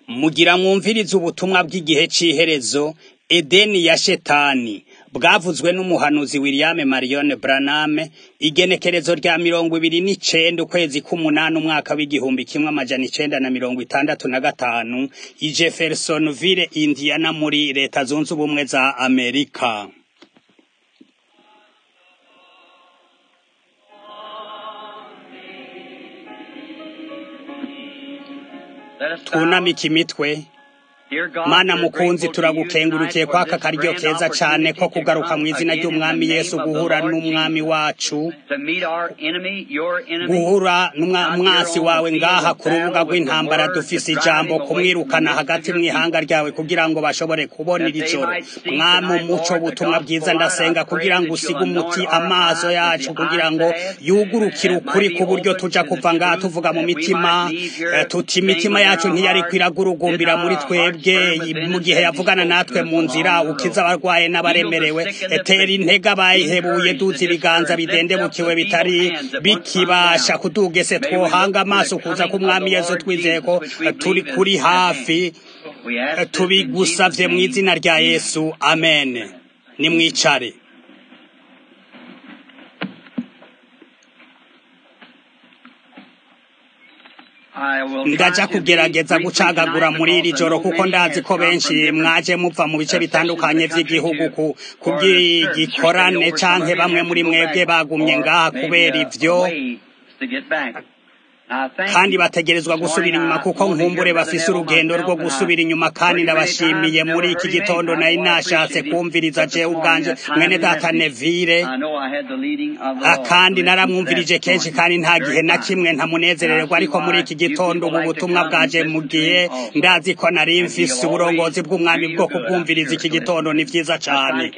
mugira mwumvirize ubutumwa bw'igihe c'iherezo edeni ya shetani bwavuzwe n'umuhanuzi William Marion Branham igenekerezo rya mirongo ibiri n'icenda ukwezi k'umunani umwaka w'igihumbi kimwe amajana icenda na mirongo itandatu na gatanu i Jeffersonville Indiana muri leta zunze ubumwe za Amerika twunamike imitwe mana mukunzi turagukengurukiye kwaka karyo keza cane ko kugaruka mu izina ry'umwami yesu guhura n'umwami wacu guhura n'umwasi wawe ngaha ku rubuga rw'intambara dufise ijambo kumwirukana hagati mw'ihanga ryawe kugira ngo bashobore kubona iri joro mwami umuco butumwa bwiza ndasenga kugira ngo usige umuti amaso yacu kugira ngo yugurukire ukuri ku buryo tuja kuva ngaha tuvuga mu mitima tuti imitima yacu ntiyariko iragurugumbira muri twebwe twebwe mu gihe yavugana natwe mu nzira ukiza abarwaye n'abaremerewe etera intege abayihebuye duza ibiganza bidendebukiwe bitari bikibasha kudugese twohanga amaso kuza k'umwami yesu twizeye ko turi kuri hafi tubigusavye mu izina rya yesu amen nimwicare ndaja kugerageza gucagagura muri iri joro kuko ndazi ko benshi mwaje muva mu bice bitandukanye vy'igihugu kubw'igikorane canke bamwe muri mwebwe bagumye ngaha kubera ivyo kandi bategerezwa gusubira inyuma kuko nkumbure bafise urugendo rwo gusubira inyuma kandi ndabashimiye muri iki gitondo nari nashatse kumviriza jewe ubwanje mwene data Neville kandi naramwumvirije kenshi kandi nta gihe na kimwe ntamunezererwa ariko muri iki gitondo ubu butumwa bwaje mu gihe ndazi ko nari mfise uburongozi bw'umwami bwo kubwumviriza iki gitondo ni vyiza cane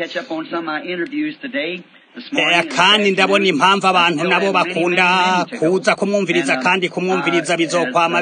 kandi ndabona impamvu abantu nabo bakunda kuza kumwumviriza kandi kumwumviriza bizokwama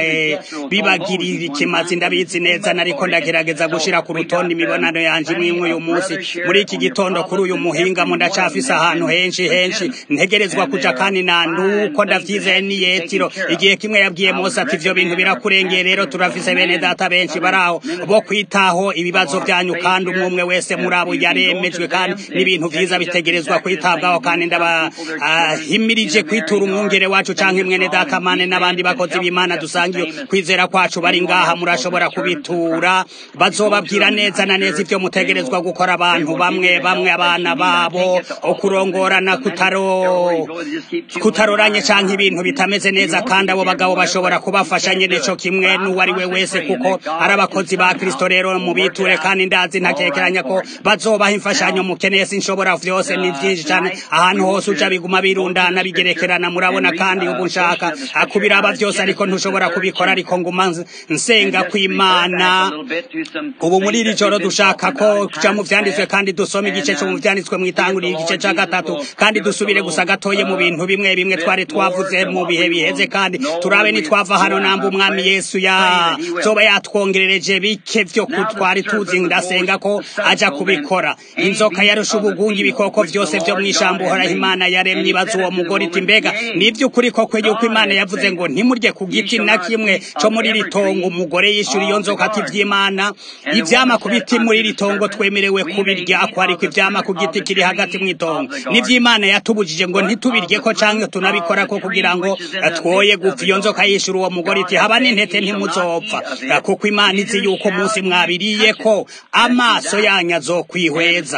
bibagirira ikimazi ndabizi neza nariko ndagerageza gushira ku rutonde imibonano yanje imwe uyu munsi muri iki gitondo kuri uyu muhingamo ndacafise ahantu henshi henshi ntegerezwa kuja kandi na nuko ndavyizeye ni yetiro igihe kimwe yabwiye Mose ati ivyo bintu birakurengeye rero turafise bene data benshi baraho bo kwitaho ibibazo vyanyu kandi umwe umwe wese muri abo yaremejwe kandi n'ibintu vyiza bitegerezwa kubahirizwa kwitabwaho kandi ndabahimirije kwitura umwungere wacu canke mwene data mane n'abandi bakozi b'Imana dusangiye kwizera kwacu bari ngaha murashobora kubitura bazobabwira neza na neza ivyo mutegerezwa gukora abantu bamwe bamwe abana babo okurongorana kutaro kutaroranye canke ibintu bitameze neza kandi abo bagabo bashobora kubafasha nyene co kimwe n'uwari we wese kuko ari abakozi ba Kristo rero mubiture kandi ndazi ntakekeranya ko bazobaha imfashanyo mukeneye sinshobora vyose ni vyinshi cyane ahantu hose uja biguma birundana bigerekerana murabona kandi ubu nshaka akubiraba vyose ariko ntushobora kubikora ariko nguma nsenga kw'Imana ubu muri iri joro dushaka ko kuja mu vyanditswe kandi dusoma igice cyo mu vyanditswe mu itanguriro igice ca gatatu kandi dusubire gusa gatoye mu bintu bimwe bimwe twari twavuze mu bihe biheze kandi turabe nitwava hano namba umwami Yesu ya zoba yatwongerereje bike vyo twari tuzi ndasenga ko aja kubikora inzoka yarusha ubugungi ibikoko vyose vyo mw'ishambo uhoraho imana yaremye ibaza uwo mugore iti mbega ni ivy'ukuri koko yuko imana yavuze ngo ntimurye ku giti na kimwe co muri iri tongo umugore yishura iyo nzoka ati ivy'imana ivyama ku biti muri iri tongo twemerewe kubirya ko ariko ivyama ku giti kiri hagati mw'itongo n'ivy'imana yatubujije ngo ntitubiryeko canke tunabikorako kugira ngo twoye gupfa iyo nzoka yishura uwo mugore iti haba n'intete ntimuzopfa kuko imana izi yuko umunsi mwabiriyeko amaso yanyu azokwihweza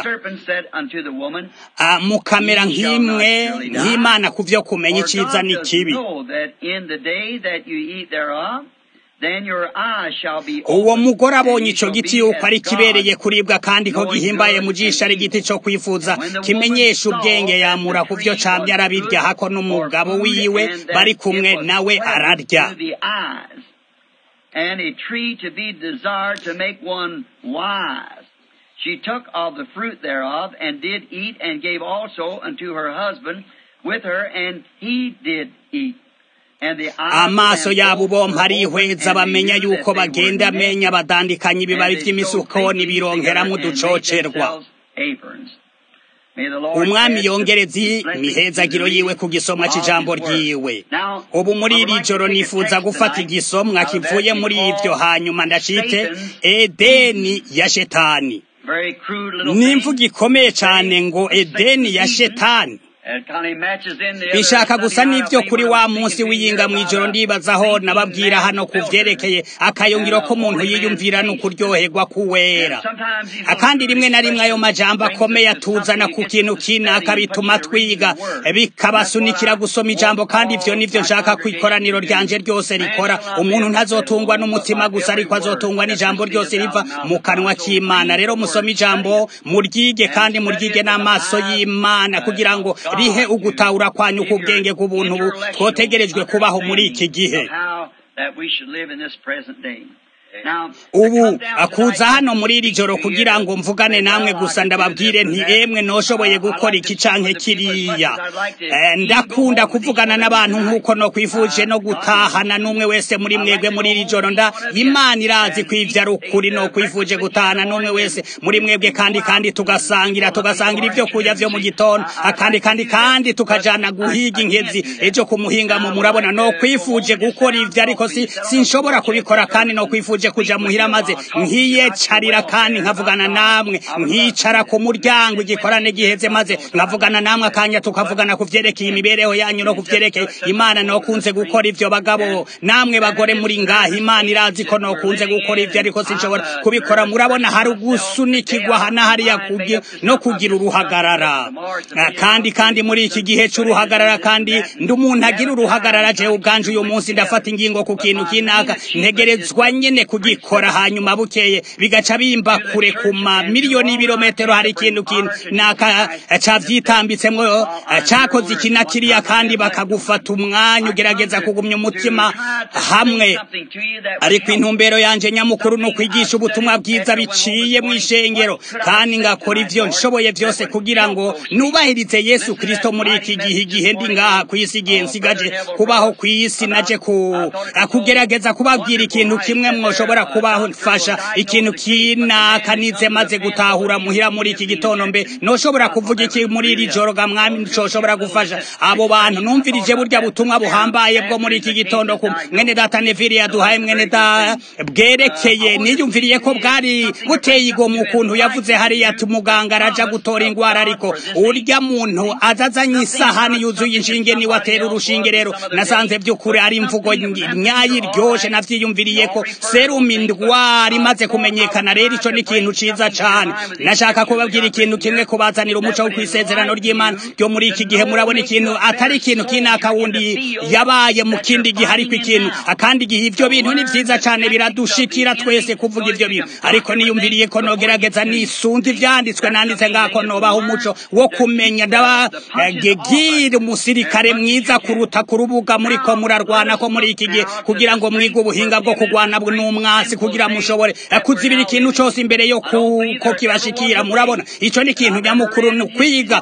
mukamera nk'imwe nk'imana ku vyo kumenya iciza n'ikibi uwo mugore abonye ico giti yuko ari kibereye kuribwa kandi ko gihimbaye mu jisho ari igiti co kwifuza kimenyesha ubwenge yamura ku vyo camye arabirya hako n'umugabo wiwe bari kumwe nawe ararya and a tree to be desired to make one wise. She took of the fruit thereof, and did eat, and gave also unto her husband with her, and he did eat. amaso yabo bompa arihweza bamenya yuko bagenda amenya badandikanya ibibabi vy'imisukoni bironkeramwo uducocerwa umwami yongereza imihezagiro yiwe ku gisomwa cy'ijambo ryiwe ubu muri iri joro nifuza gufata igisomwa kivuye muri ibyo hanyuma ndacite edeni ya shetani ni imvugo ikomeye cyane ngo edeni ya shetani bishaka gusa n'ibyo kuri wa munsi w'iyinga mu ijoro ndibazaho nababwira hano ku byerekeye akayungiro ko umuntu yiyumvira ni ukuryoherwa kuwera akandi rimwe na rimwe ayo majambo akomeye atuzana ku kintu kinaka bituma twiga bikabasunikira gusoma ijambo kandi ibyo nibyo nshaka ku ikoraniro ryanje ryose rikora umuntu ntazotungwa n'umutima gusa ariko azotungwa n'ijambo ryose riva mu kanwa k'imana rero musome ijambo muryige kandi muryige n'amaso y'imana kugira ngo rihe ugutahura kwanyu k'ubwenge bw'ubuntu twotegerejwe kubaho muri iki gihe ubu akuza hano muri iri joro kugira ngo mvugane namwe gusa ndababwire nti emwe noshoboye gukora iki canke kiriya ndakunda kuvugana n'abantu nk'uko no kwifuje no gutahana n'umwe wese muri mwebwe muri iri joro nda imana irazi kwivya ari ukuri no kwifuje gutahana n'umwe wese muri mwebwe kandi kandi tugasangira tugasangira ibyo kurya vyo mu gitondo akandi kandi kandi tukajana guhiga inkezi ejo kumuhingamo murabona no kwifuje gukora ivyo ariko si sinshobora kubikora kandi no kwifuje kuja muhira maze nkiyecarira kandi nkavugana namwe nkicara ku muryango igikorane giheze maze nkavugana namwe akanya tukavugana ku vyerekeye imibereho yanyu no ku vyerekeye imana nokunze gukora ivyo bagabo namwe bagore muri ngaha imana irazi ko nokunze gukora ivyo ariko sinshobora kubikora murabona hari ugusunikirwa hana hariya no kugira uruhagarara kandi kandi muri iki gihe c'uruhagarara kandi ndi umuntu agira uruhagarara jewe ubwanje uyu munsi ndafata ingingo ku kintu kinaka ntegerezwa nyene kugikora hanyuma bukeye bigaca bimba kure ku mamiliyoni y'ibirometero hari ikintu kintu naka cavyitambitsemwo cakoze iki na kiriya kandi bakagufata umwanya ugerageza kugumya umutima hamwe ariko intumbero yanje nyamukuru ni ukwigisha ubutumwa bwiza biciye mu ishengero kandi ngakora ivyo nshoboye vyose kugira ngo nubahirize yesu kristo muri iki gihe igihe ndi ngaha kw'isi igihe nsigaje kubaho kw'isi naje kugerageza kubabwira ikintu kimwe mwoshobora kubafasha ikintu kinaka nize maze gutahura muhira muri iki gitondo mbe noshobora kuvuga iki muri iri joro ga mwami coshobora gufasha abo bantu numvirije burya butumwa buhambaye bwo muri iki gitondo ku mwene data neviri yaduhaye mwene da bwerekeye niyumviriye ko bwari buteye igomwe ukuntu yavuze hariya ati muganga araja gutora ingwara ariko urya muntu azazanye isahani yuzuye inshinge niwe atera urushinge rero nasanze by'ukuri ari imvugo nyayi iryoshe navyiyumviriye ko serumu indwara imaze kumenyekana rero ico ni ikintu ciza cane nashaka kubabwira ikintu kimwe kubazanira umuco wo kwisezerano ry'imana ryo muri iki gihe murabona ikintu atari ikintu kinaka wundi yabaye mu kindi gihe ariko ikintu akandi gihe ivyo bintu ni vyiza cane biradushikira twese kuvuga ivyo bintu ariko niyumviriye ko nogerageza nisunze ivyanditswe nanditse ngako nobaho umuco wo kumenya ndabagegire umusirikare mwiza kuruta ku rubuga muriko murarwana ko muri iki gihe kugira ngo mwige ubuhinga bwo kurwana n'umwasi kugira mushobore kuzibira ikintu cose imbere yo kuko kibashikira murabona ico ni ikintu nyamukuru ni kwiga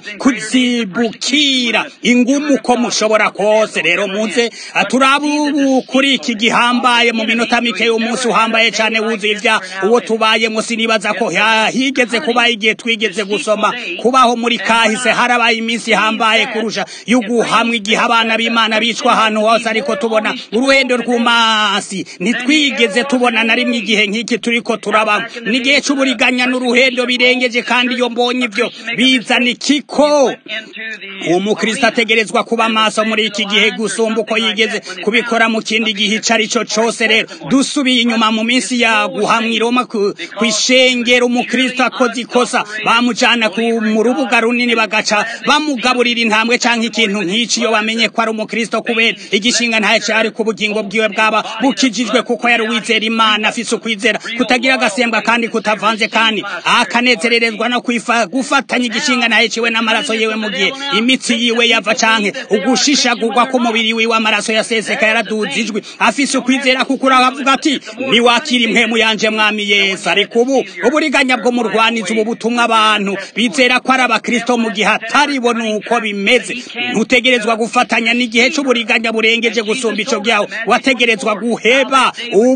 kuzibukira ingumu ko mushobora kose rero muze turabubu kuri iki gihambaye mu minota mike y'umunsi uhambaye cane wuzuye ivya uwo tubayemo sinibaza ko higeze kuba igihe twigeze gusoma kubaho muri kahise harabaye iminsi ihambaye kurusha y'uguhamwa igihe abana b'imana bicwa ahantu hose ariko tubona uruhendo rw'umasi ntitwigeze tubona na rimwe igihe nk'iki turiko turaba n'igihe c'uburiganya n'uruhendo birengeje kandi iyo mbonye ivyo bizana ikiko umukristo ategerezwa kuba maso muri iki gihe gusumba uko yigeze kubikora mu kindi gihe ico ari co cose rero dusubiye inyuma mu minsi ya guhamwa i roma kw'ishengero umukristo akoze ikosa bamujana mu rubuga runini bagaca bamugaburira intambwe canke ikintu nk'ici iyo bamenye ko ari umukristo kubera igishinga ntaye cari ku bugingo bwiwe bwaba bukijijwe kuko yari uwizera imana afise ukwizera kutagira agasembwa kandi kutavanze kandi akanezererezwa no gufatanya igishinga ntaye ciwe n'amaraso yiwe mu gihe imitsi yiwe yava canke ugushishagurwa k'umubiri wiwe amaraso yaseseka yaraduzijwe afise ukwizera kuko uravuga ati niwakira impwemu yanje mwami yesu ariko ubu uburiganya bwo murwaniza ubu butumwa abantu bizera ko ari abakristo mu gihe atari bo nuko bimeze ntutegerezwa gufatanya n'igihe c'uburiganya burengeje gusumba ico byawe wategerezwa guheba ubuzima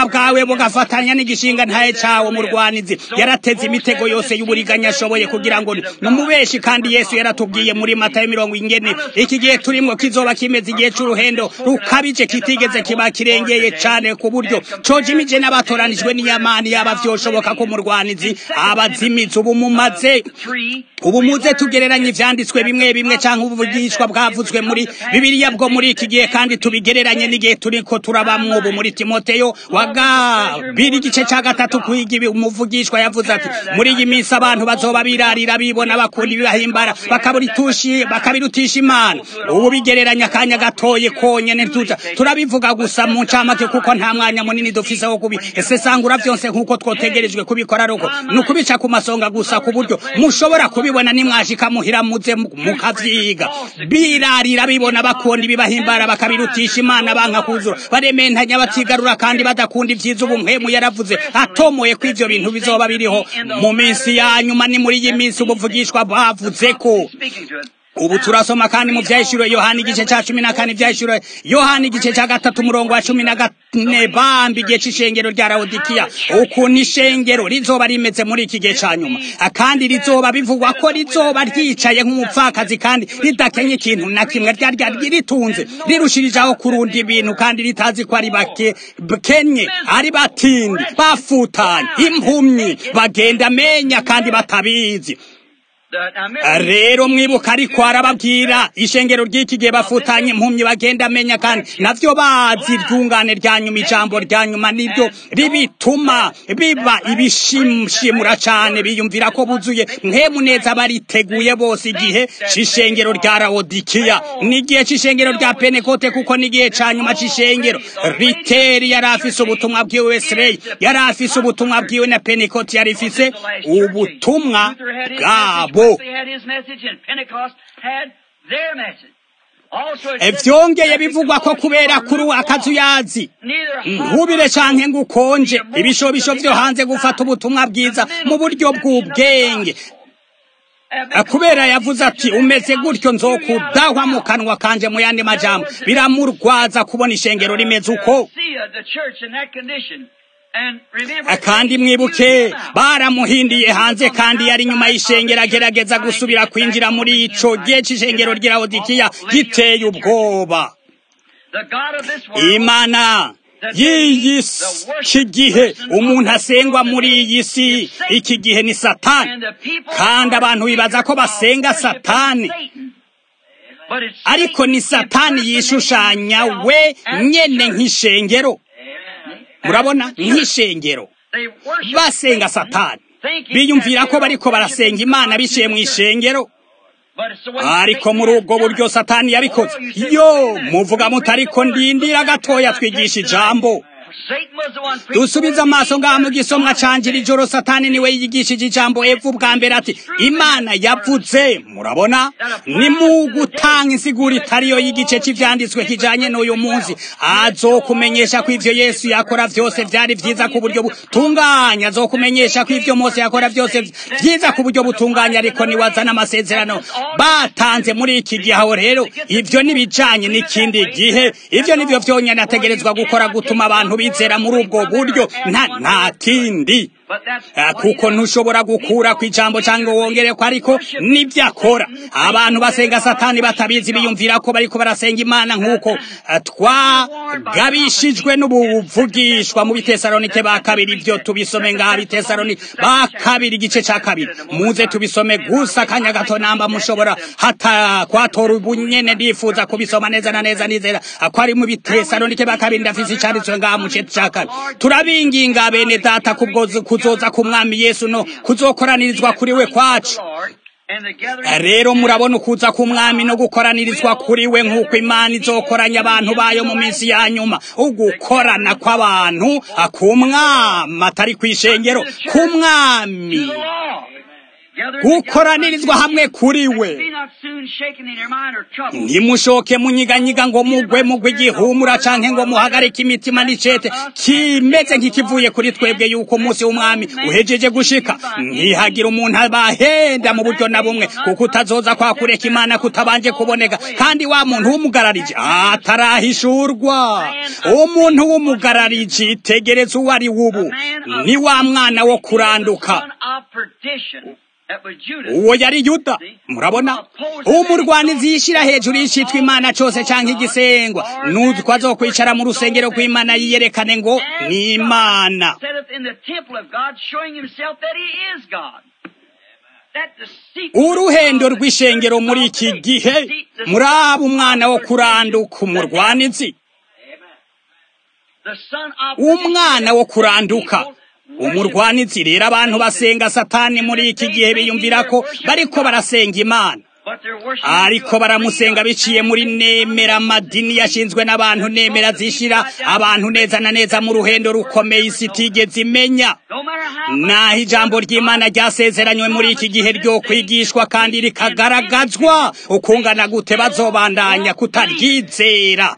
bwawe bugafatanya n'igishinga ntaye cawo murwanizi yarateze imitego yose y'uburiganya ashoboye kugira ngo numubeshi kandi yesu yaratubwiye muri matayo mirongo ingene iki gihe turimwo kizoba kimeze igihe c'uruhendo rukabije kitigeze kiba kirengeye cane ku buryo cojimije n'abatoranijwe n'iyamani yaba vyoshoboka ko murwanizi abazimizi ubu mumaze ubu muze tugereranye ivyanditswe bimwe bimwe canke ubuvugishwa bwavuzwe muri bibiliya bwo muri iki gihe kandi tubigereranye n'igihe turiko turabamwo ubu muri timoteyo wa gabiri igice ca gatatu kwiga ibi umuvugishwa yavuze ati muri iyi minsi abantu bazoba birarira bibona bakunda ibibahimbara bakabiritushi bakabirutisha imana ubu bigereranya akanya gatoye konyene tuja turabivuga gusa mu ncamake kuko nta mwanya munini dufise wo kubi ese sangura vyose nk'uko twotegerejwe kubikora roko ni ukubica ku masonga gusa ku buryo mushobora kubibona nimwashika muhira muze mukavyiga birarira bibona bakunda ibibahimbara bakabirutisha imana banka kuzura barementanya batigarura kandi badakunda ivyiza ubu mpemu yaravuze atomoye ko ivyo bintu bizoba biriho mu minsi ya nyuma ni muri iyi minsi ubuvugishwa bavuze ko ubu turasoma kandi mu vyahishuriwe yohani igice ca cumi na kane vyahishuriwe yohani igice ca gatatu umurongo wa cumi na kane bambi igihe c'ishengero rya lawodikiya ukuntu ishengero rizoba rimeze muri iki gihe ca nyuma kandi rizoba bivugwa ko rizoba ryicaye nk'umupfakazi kandi ridakenye ikintu na kimwe ryari ryari ritunze rirushirijaho kurunda ibintu kandi ritazi ko ari bakenye ari batindi bafutanye impumyi bagenda amenya kandi batabizi rero mwibuka ariko arababwira ishengero ry'iki gihe bafutanye impumyi bagenda amenya kandi navyo bazi iryungane rya nyuma ijambo rya nyuma nibyo ribituma biba ibishimshimura cane biyumvira ko buzuye nkemu neza bariteguye bose igihe c'ishengero rya lawodikiya n'igihe c'ishengero rya penekote kuko n'igihe ca nyuma c'ishengero riteri yari afise ubutumwa bwiwe wesirey yari afise ubutumwa bwiwe na penekote yari ifise ubutumwa bwabo vyongeye bivugwa ko kubera kuri akazuyazi nkubire canke ngo ukonje ibishobisho vyo hanze gufata ubutumwa bwiza mu buryo bw'ubwenge kubera yavuze ati umeze gutyo nzokudahwa mu kanwa kanje mu yandi majambo biramurwaza kubona ishengero rimeze uko kandi mwibuke baramuhindiye hanze kandi yari nyuma y'ishengero agerageza gusubira kwinjira muri ico gihe c'ishengero ry'ilawodikiya giteye ubwoba imana y'iyi iki gihe umuntu asengwa muri iyi si iki gihe ni satani kandi abantu bibaza ko basenga satani ariko ni satani yishushanya we nyene nk'ishengero murabona nk'ishengero basenga satani biyumvira ko bariko barasenga imana biciye mu ishengero ariko muri ubwo buryo satani yabikoze yo muvuga mutariko ndindira gatoya twigisha ijambo dusubize amaso ngaha mu gisomwa canje ijoro satani niwe yigishije ijambo epfo ubwa mbere ati imana yavuze murabona ni mu gutanga insiguro itariyo y'igice cy'ivyanditswe kijanye n'uyu munsi azokumenyesha ko ivyo yesu yakora vyose vyari vyiza ku buryo butunganya azokumenyesha ko ivyo mose yakora vyose vyiza ku buryo butunganya ariko niwazana amasezerano batanze muri iki gihe aho rero ivyo nibijanye n'ikindi gihe ivyo nivyo vyonyene ategerezwa gukora gutuma abantu bizera muri ubwo buryo nta nta kindi kuko ntushobora gukura ku ijambo cyangwa wongere ko ariko nibyo akora abantu basenga satani batabizi biyumvira ko bariko barasenga imana nk'uko twagabishijwe n'ubuvugishwa mu bitesalonike ba kabiri ibyo tubisome ngaha bitesalonike ba kabiri igice cya kabiri muze tubisome gusa akanya gato namba mushobora hata kwatora ubunyene ndifuza kubisoma neza na neza nizera ko ari mu bitesalonike ba kabiri ndafise icyanditswe ngaha mu gice cya kabiri turabinginga bene data kubwo kuzoza ku mwami yesu no kuzokoranirizwa kuri we kwacu rero murabona ukuza ku mwami no gukoranirizwa kuri we nk'uko imana izokoranya abantu bayo mu minsi ya nyuma ugukorana kw'abantu ku mwami atari ku ishengero ku mwami gukoranirizwa hamwe kuri we ntimushoke munyiganyiga ngo mugwe mugwe igihumura canke ngo muhagarike imitima n'icete kimeze nk'ikivuye kuri twebwe yuko umunsi w'umwami uhejeje gushika ntihagira umuntu abahenda mu buryo na bumwe kuko utazoza kwa kureka imana kutabanje kuboneka kandi wa muntu w'umugarariji atarahishurwa umuntu w'umugarariji tegereza uwo ari wubu ni wa mwana wo kuranduka uwo yari yuda murabona umurwanizi yishyira hejuru y'icitwa imana cyose cyangwa igisengwa n'utwo azokwicara mu rusengero rw'imana yiyerekane ngo ni imana uruhendo rw'ishengero muri iki gihe muraba umwana wo kuranduka umurwanizi umwana wo kuranduka umurwanizi rero abantu basenga satani muri iki gihe biyumvira ko bariko barasenga imana ariko baramusenga biciye muri nemera amadini yashinzwe n'abantu nemera zishira abantu neza na neza mu ruhendo rukomeye isi itigeze imenya naho ijambo ry'imana ryasezeranywe muri iki gihe ryo kwigishwa kandi rikagaragazwa ukungana gute bazobandanya kutaryizera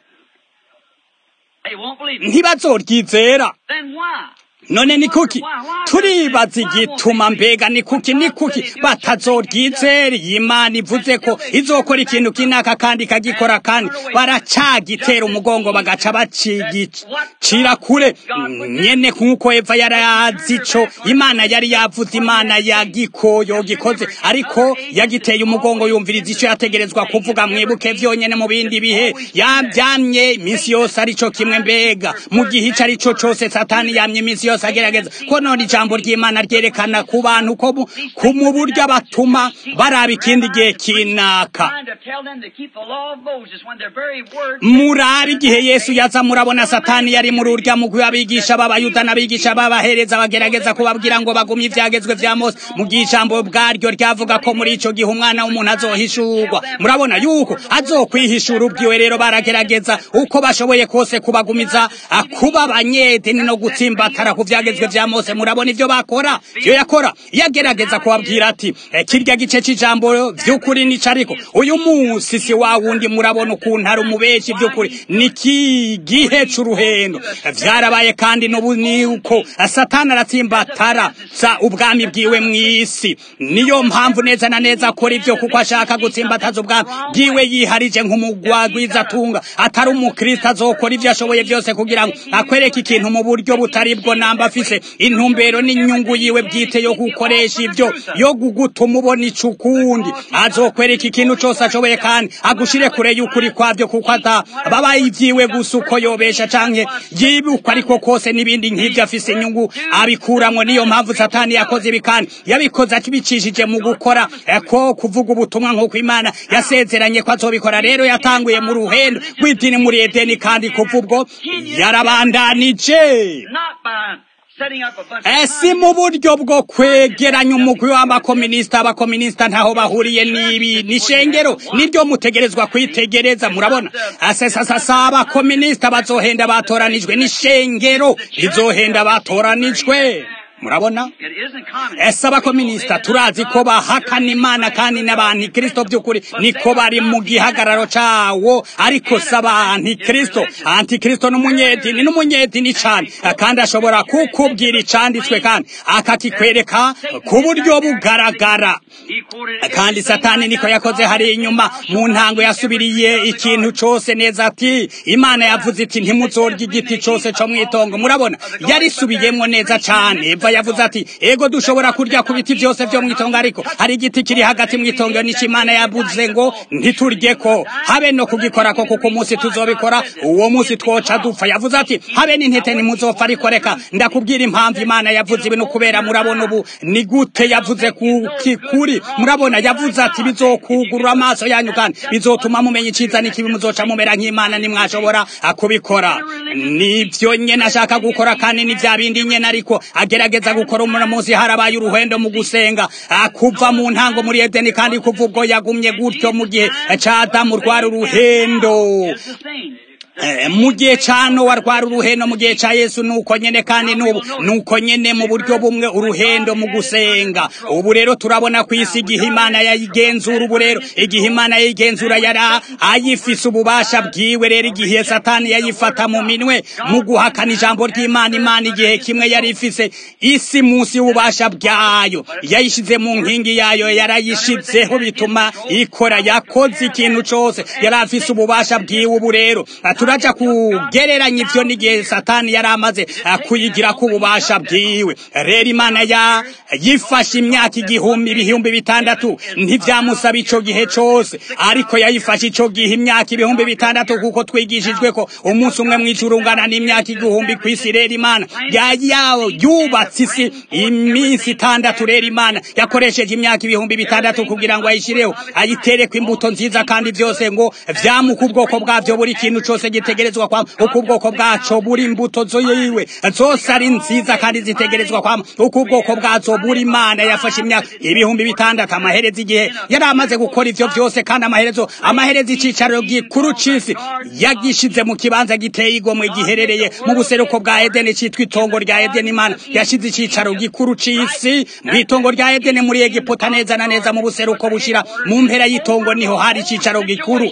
ntibazoryizera none ni kuki turibaza igituma mbega ni kuki ni kuki batazoryizera iyi imana ivuze ko izokora ikintu kinaka kandi ikagikora kandi baracagitera umugongo bagaca bacigicira kure nyene nk'uko eva yari azi ico imana yari yavuze imana yagikoyo gikoze ariko yagiteye umugongo yumviriza ico yategerezwa kuvuga mwibuke vyonyene mu bindi bihe yabyamye iminsi yose arico kimwe mbega mu gihe ico arico cose satani yamye iminsi yose agerageza ko none ijambo ry'imana ryerekana ku bantu ko ku mu buryo abatuma baraba ikindi gihe kinaka murari igihe yesu yaza murabona satani yari muri urya mugwi w'abigisha b'abayuda n'abigisha b'abahereza bagerageza kubabwira ngo bagumye ivyagezwe vya mose mu gihe ijambo bwaryo ryavuga ko muri ico gihe umwana w'umuntu azohishurwa murabona yuko azokwihishura ubwiwe rero baragerageza uko bashoboye kose kubagumiza kuba abanyedini no gutsimbatara ku vyagezwe vya mose murabona ivyo bakora ivyo yakora yagerageza kubabwira ati kirya gice c'ijambo vy'ukuri nico ariko uyu munsi si wa wundi murabona ukuntu ari umubeshi vy'ukuri niki gihe c'uruhendo vyarabaye kandi n'ubu ni uko satani aratsimbatara sa ubwami bwiwe mw'isi niyo mpamvu neza na neza akora ivyo kuko ashaka gutsimbataza ubwami bwiwe yiharije nk'umugwagwizatunga atari umukristo azokora ivyo ashoboye vyose kugira ngo akwereke ikintu mu buryo butari bwo namba afise intumbero n'inyungu yiwe bwite yo gukoresha ivyo yo gugutuma ubona ico ukundi azokwereka ikintu cose ashoboye kandi agushire kure y'ukuri kwavyo kuko ata babaye ivyiwe gusa uko yobesha canke yibuka ariko kose n'ibindi nk'ivyo afise inyungu abikuramwo niyo mpamvu satani yakoze ibi kandi yabikoze akibicishije mu gukora ko kuvuga ubutumwa nk'uko imana yasezeranye ko azobikora rero yatanguye mu ruhendo rw'idini muri edeni kandi kuva ubwo yarabandanije esi mu buryo bwo kwegeranya umugwi w'abakominisita abakominisita ntaho bahuriye n'ibi nishengero niryo mutegerezwa kwitegereza murabona asesasasa abakominisita bazohenda batoranijwe n'ishengero rizohenda batoranijwe murabona ese abakominisita turazi ko bahakana imana kandi n'abantikristo by'ukuri niko bari mu gihagararo cawo ariko si abantikristo antikristo n'umunyedini n'umunyedini cane kandi ashobora kukubwira icanditswe kandi akakikwereka ku buryo bugaragara kandi satani niko yakoze hari inyuma mu ntango yasubiriye ikintu cose neza ati imana yavuze iti ntimuzorya igiti cose co mw'itongo murabona yarisubiyemwo neza cane eva yavuze ati ego dushobora kurya ku biti byose byo mwitongo ariko hari igiti kiri hagati mwitongo nico imana yavuze ngo ntiturye ko habe no kugikora ko kuko umunsi tuzobikora uwo munsi twoca dupfa yavuze ati habe n'intete nimuzopfa ariko reka ndakubwira impamvu imana yavuze ibintu kubera murabona ubu ni gute yavuze kuri murabona yavuze ati bizokugurura amaso yanyu kandi bizotuma mumenya iciza n'ikibi muzoca mumera nk'imana nimwashobora kubikora nivyo nyene ashaka gukora kandi ni vya bindi nyene ariko agerageza gukora umuntu munsi harabaye uruhendo mu gusenga kuva mu ntango muri edeni kandi kuva ubwo yagumye gutyo mu gihe ca adamu rwari uruhendo mu gihe ca nowa rwari uruhendo mu gihe ca yesu nuko nyene kandi n'ubu nuko nyene mu buryo bumwe uruhendo mu gusenga ubu rero turabona ku isi igihe imana yayigenzura ubu rero igihe imana yayigenzura yari ayifise ububasha bwiwe rero igihe satani yayifata mu minwe mu guhakana ijambo ry'imana imana igihe kimwe yari ifise isi munsi y'ububasha bwayo yayishize mu nkingi yayo yarayishizeho bituma ikora yakoze ikintu cose yari afise ububasha bwiwe ubu rero turaja kugereranya ivyo n'igihe satani yari amaze kuyigira ku ububasha bwiwe rero imana ya yifashe imyaka igihumbi ibihumbi bitandatu ntivyamusaba ico gihe cose ariko yayifashe ico gihe imyaka ibihumbi bitandatu kuko twigishijwe ko umunsi umwe mw'ijuru ungana n'imyaka igihumbi kw'isi rero imana yayawo yubatse isi iminsi itandatu rero imana yakoresheje imyaka ibihumbi bitandatu kugira ngo ayishireho ayitereko imbuto nziza kandi vyose ngo vyamuka ubwoko bwavyo buri kintu cose gitegerezwa kwama uko ubwoko bwaco buri imbuto zoyiwe zose ari nziza kandi zitegerezwa kwama uko ubwoko bwazo buri imana yafashe imyaka ibihumbi bitandatu amaherezo igihe yari amaze gukora ivyo vyose kandi amaherezo amaherezo icicaro gikuru c'isi yagishize mu kibanza giteye igomwe giherereye mu buseruko bwa edeni citwa itongo rya edeni imana yashize icicaro gikuru c'isi mw'itongo rya edeni muri egiputa neza na neza mu buseruko bushira mu mpera y'itongo niho hari icicaro gikuru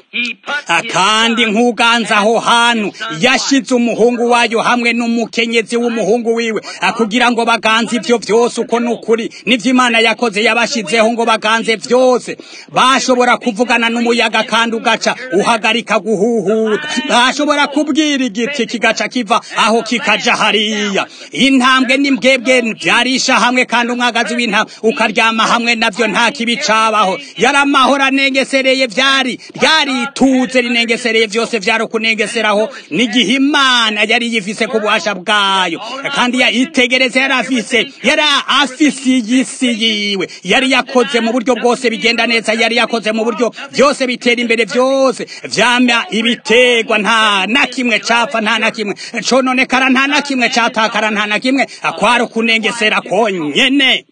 kandi nk'uganza aho hantu yashize umuhungu wayo hamwe n'umukenyezi w'umuhungu wiwe kugira ngo baganze ivyo vyose uko nukuri nivyo imana yakoze yabashizeho ngo baganze vyose bashobora kuvugana n'umuyaga kandi ugaca uhagarika guhuhuta bashobora kubwira igiti kigaca kiva aho kikaja hariya intambwe n'imbwebwe vyarisha hamwe kandi umwagazi w'intambwe ukaryama hamwe navyo nta kibi cabaho yari amahoro anengesereye vyari ryarituze rinengesereye vyose vyari kunengeseraho n'igihe imana yari yifise ku bubasha bwayo kandi yitegereze yari afise yari afise iyisi yiwe yari yakoze mu buryo bwose bigenda neza yari yakoze mu buryo vyose bitera imbere vyose vyama ibiterwa nta na kimwe capfa nta na kimwe cononekara nta na kimwe catakara nta na kimwe akwari ukunengesera konyene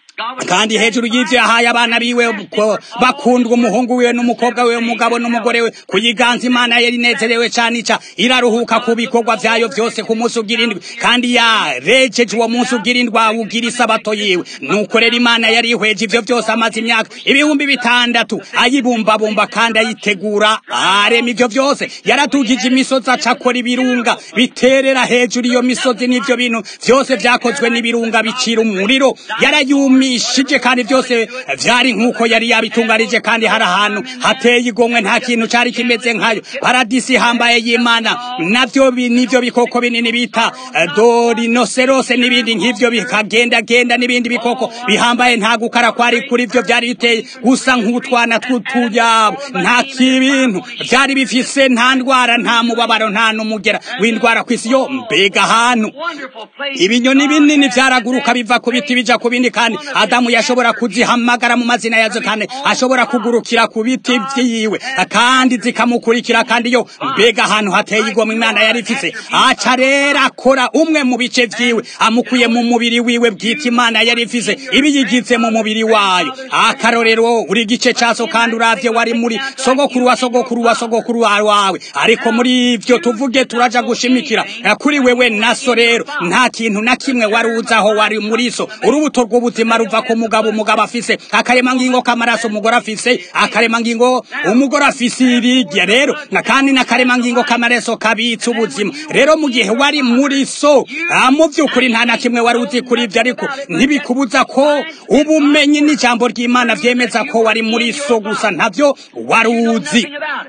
kandi hejuru y'ivyo yahaye abana biwe bakundwa umuhungu wiwe n'umukobwa wiwe umugabo n'umugore we kuyiganza imana yari inezerewe cane ica iraruhuka ku bikorwa vyayo vyose ku munsi ugira indwi kandi yarejeje uwo munsi ugira indwi awugira isabato yiwe nuko rero imana yari ihweje ivyo vyose amaze imyaka ibihumbi bitandatu ayibumbabumba kandi ayitegura arema ivyo vyose yaratugije imisozi aca akora ibirunga biterera hejuru iyo misozi n'ivyo bintu vyose vyakozwe n'ibirunga bicira umuriro yarayumi ishije kandi byose vyari nkuko yari yabitunganije kandi hari ahantu hateye igomwe nta kintu cari kimeze nkayo paradisi hambaye y'imana navyo nivyo bikoko binini bita dorinoserose n'ibindi nk'ivyo bikagendagenda n'ibindi bikoko bihambaye nta gukara kwari kuri vyo vyari biteye gusa nk'utwana tw'utuyabo nta kibintu vyari bifise nta ndwara nta mubabaro nta n'umugera w'indwara kw'isi yo mbega ahantu ibinyoni binini vyaraguruka biva ku biti bija ku bindi kandi adamu yashobora kuzihamagara mu mazina yazo kandi ashobora kugurukira ku biti vyiwe kandi zikamukurikira kandi yo mbega ahantu hateye igomwe imana yari ifise aca rero akora umwe mu bice vyiwe amukuye mu mubiri wiwe bwita imana yari ifise ibiyigize mu mubiri wayo akarorero uri gice caso kandi uravye wari muri sogokuru wa sogokuru wa sogokuru wawe ariko muri ivyo tuvuge turaja gushimikira kuri wewe naso rero nta kintu na kimwe wari uzaho wari muri so urubuto rw'ubuzima ruva ku mugabo umugabo afise akaremangingo k'amaraso umugore afise akaremangingo umugore afise irigya rero kandi n'akaremangingo k'amaraso kabitse ubuzima rero mu gihe wari muri so mu by'ukuri nta na kimwe wari uzi kuri ibyo ariko ntibikubuza ko ubumenyi n'ijambo ry'imana vyemeza ko wari muri so gusa ntabyo wari uzi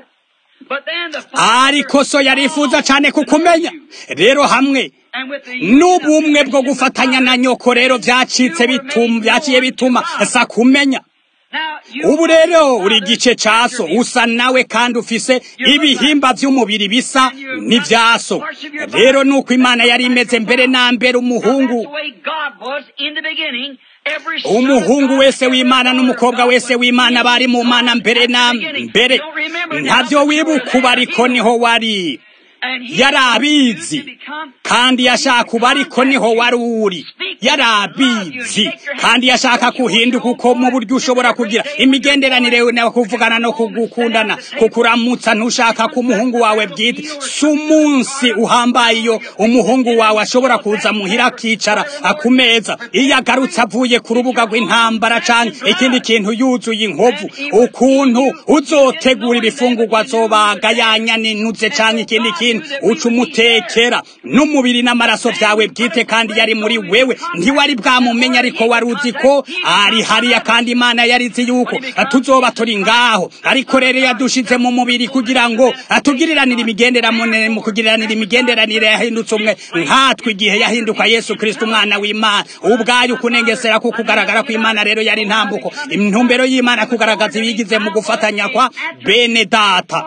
ariko so yarifuza cyane kukumenya rero hamwe n'ubumwe bwo gufatanya na nyoko rero byacitse bituma byaciye bituma sa kumenya ubu rero uri gice caso usa nawe kandi ufise ibihimba vy'umubiri bisa n'ivyaso rero nuko imana yari imeze mbere na mbere umuhungu umuhungu wese w'imana n'umukobwa wese w'imana bari mu mana mbere na mbere ntavyo wibuka uba ariko niho wari yari abizi kandi yashaka uba ariko niho wari uri yarabizi kandi yashaka kuhinduka uko mu buryo ushobora kugira imigenderanire nawe kuvugana no kugukundana kukuramutsa ntushaka ko umuhungu wawe bwite si umunsi uhambaye iyo umuhungu wawe ashobora kuza muhira akicara ku meza iyo agarutse avuye ku rubuga rw'intambara canke ikindi kintu yuzuye inkovu ukuntu uzotegura ibifungurwa zobaga yanyaninutse canke ikindi kintu uca umutekera n'umubiri n'amaraso vyawe bwite kandi yari muri wewe ntiwari bwamumenya ariko wari uzi ko ari hariya kandi imana yarizi yuko tuzoba turi ngaho ariko rero yadushize mu mubiri kugira ngo atugiriranire imigenderanire mu kugiriranira imigenderanire yahindutse umwe nkatwe igihe yahinduka yesu kristo umwana w'imana ubwayo kunengesera ko kugaragara kw'imana rero yari ntambuko intumbero y'imana kugaragaza ibigize mu gufatanya kwa bene data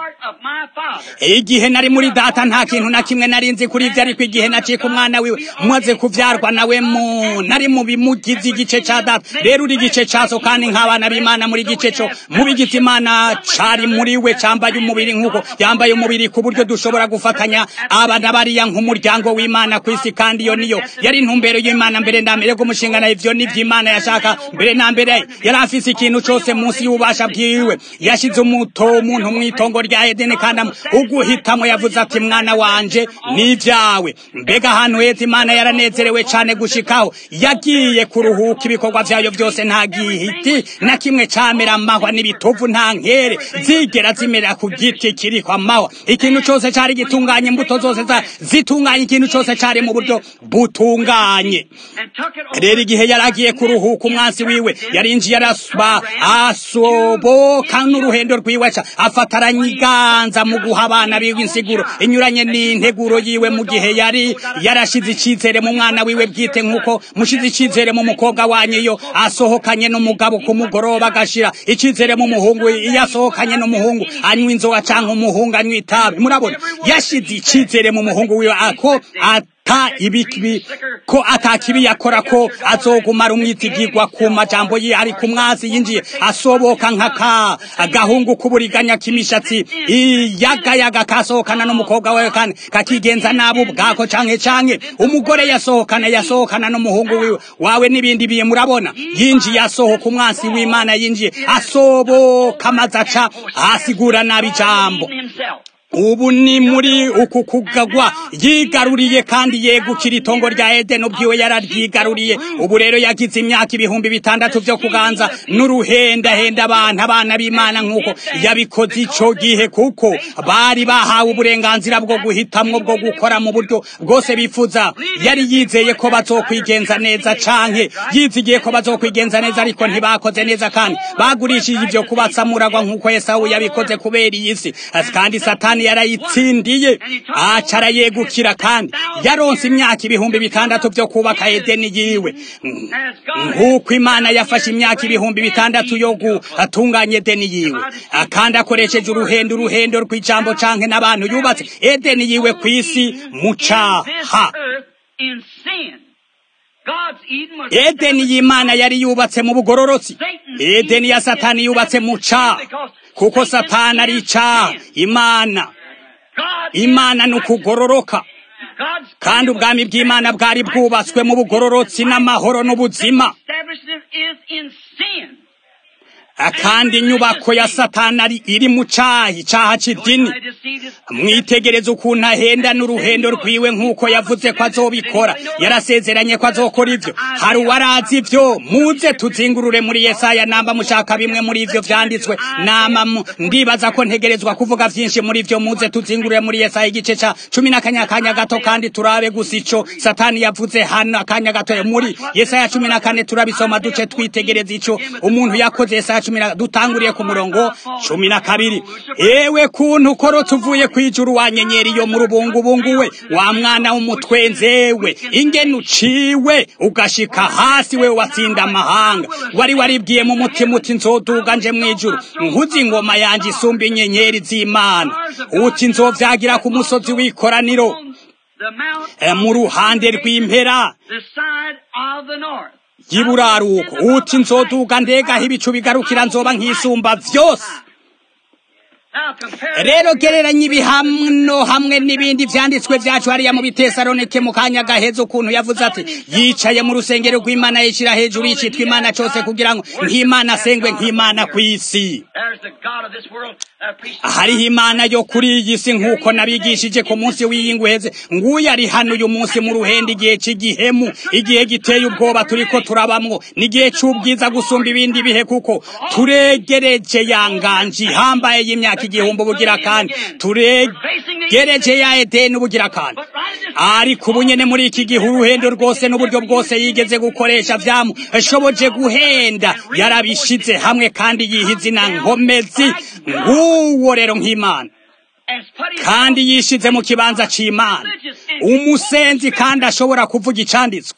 igihe nari muri data nta kintu na kimwe nari nzi kuri ibyo ariko igihe nacika umwana wiwe maze kuvyarwa nawe mu nari mu bimugize igice ca data rero uri igice caso kandi nk'abana b'imana muri gice co mu bigize imana cari muri we cambaye umubiri nk'uko yambaye umubiri ku buryo dushobora gufatanya abana bariya nk'umuryango w'imana ku isi kandi iyo niyo yari intumbero y'imana mbere na mbere gumushinga ivyo nivyo imana yashaka mbere na mbere yari afise ikintu cose munsi y'ububasha bwiwe yashize umuto umuntu mw'itongo rya edeni kandi uguhitamo yavuze ati mwana wanje n'ivyawe mbega ahantu heza imana yaranezerewe cane gushikaho yagiye kuruhuka ibikorwa vyayo vyose nta gihiti na kimwe camera amahwa n'ibitovu nta nkere zigera zimera ku giti kiriko amahwa ikintu cose cari gitunganye imbuto zose zitunganye ikintu cose cari mu buryo butunganye rero igihe yaragiye kuruhuka umwansi wiwe yarinjiye arasba asoboka n'uruhendo rwiwe ca afataranya iganza mu guha abana biwe insiguro inyuranye n'integuro yiwe mu gihe yari yarashize icizere mu mwana wiwe bwite nk'uko mushize icizere mu mukobwa wanyu iyo asohokanye n'umugabo ku mugoroba agashira icizere mu muhungu iyo asohokanye n'umuhungu anywa inzoga canke umuhungu anywa itabi murabona yashize icizere mu muhungu wiwe ako ta ibikibi ko atakibi yakora ko azogumara umwitigirwa ku majambo ye ari ku mwazi yinjiye asoboka nk'aka agahungu k'uburiganya k'imishatsi iyagayaga kasohokana n'umukobwa wawe kandi kakigenza nabi ubwako canke canke umugore yasohokana yasohokana n'umuhungu wiwe wawe n'ibindi biye murabona yinjiye asohoka umwansi w'imana yinjiye asoboka maze aca asigura nabi ijambo ubu ni muri uku kugagwa yigaruriye kandi yegukira itongo rya edeni ubwiwe yararyigaruriye ubu rero yagize imyaka ibihumbi bitandatu vyo kuganza n'uruhendahenda abantu abana b'imana nk'uko yabikoze ico gihe kuko bari bahawe uburenganzira bwo guhitamwo bwo gukora mu buryo bwose bifuza yari yizeye ko bazokwigenza neza canke yizigiye ko bazokwigenza neza ariko ntibakoze neza kandi bagurishije ivyo kubatsamuragwa nk'uko esawu yabikoze kubera iyi si kandi satani yarayitsindiye aca arayegukira kandi yaronse imyaka ibihumbi bitandatu vyo kubaka edeni yiwe nk'uko imana yafashe imyaka ibihumbi bitandatu yo gutunganya edeni yiwe kandi akoresheje uruhendo uruhendo rw'ijambo canke n'abantu yubatse edeni yiwe ku isi mu caha edeni y'imana yari yubatse mu bugororotsi edeni ya satani yubatse mu caha kuko satani ari icaha imana imana ni ukugororoka kandi ubwami bw'imana bwari bwubatswe mu bugororotsi n'amahoro n'ubuzima kandi inyubako ya satani iri mu cahi icaha c'idini mwitegereze ukuntu ahenda n'uruhendo rwiwe nk'uko yavuze ko azobikora yarasezeranye ko azokora ivyo hari uwarazi ivyo muze tuzingurure muri yesaya namba mushaka bimwe muri ivyo vyanditswe nama ndibaza ko ntegerezwa kuvuga vyinshi muri ivyo muze tuzingurure muri yesaya igice ca cumi n'akanya gato kandi turabe gusa ico satani yavuze hano akanya gato muri yesaya cumi na kane turabisoma duce twitegereza ico umuntu yakoze yesaya cumi na dutanguriye ku murongo cumi na kabiri ewe kuntu ukorotse uvuye kwijuru wa nyenyeri yo mu rubungubungu we wa mwana w'umutwenzewe ingene uciwe ugashika hasi we watsinda amahanga wari waribwiye mu mutima uti nzoduga nje mwijuru nkuzi ingoma yanje isumba inyenyeri z'imana uti nzovyagira ku musozi w'ikoraniro mu ruhande rw'impera y'iburaruko uti nzoduga ndegaho ibicu bigarukira nzoba nk'isumba vyose rero gereranya ibihano hamwe n'ibindi vyanditswe vyacu hariya mu bitesalonike mu kanya gaheza ukuntu yavuze ati yicaye mu rusengero rw'imana yishira hejuru y'icitwa imana cose kugira ngo nk'imana asengwe nk'imana kw'isi hariho imana yo kuri iyi si nk'uko nabigishije ku munsi w'iyinguheze nguyu ari hano uyu munsi mu ruhende igihe c'igihemu igihe giteye ubwoba turiko turabamwo n'igihe c'ubwiza gusumba ibindi bihe kuko turegereje yanganji hambaye y'imyaka igihumbi ubugira kandi turegereje ya edeni ubugira kandi ariko ubu nyene muri iki gihe uruhendo rwose n'uburyo bwose yigeze gukoresha vyamushoboje guhenda yarabishize hamwe kandi yiha izina nkomezi nguwo rero nk'imana kandi yishize mu kibanza c'imana umusenzi kandi ashobora kuvuga icanditswe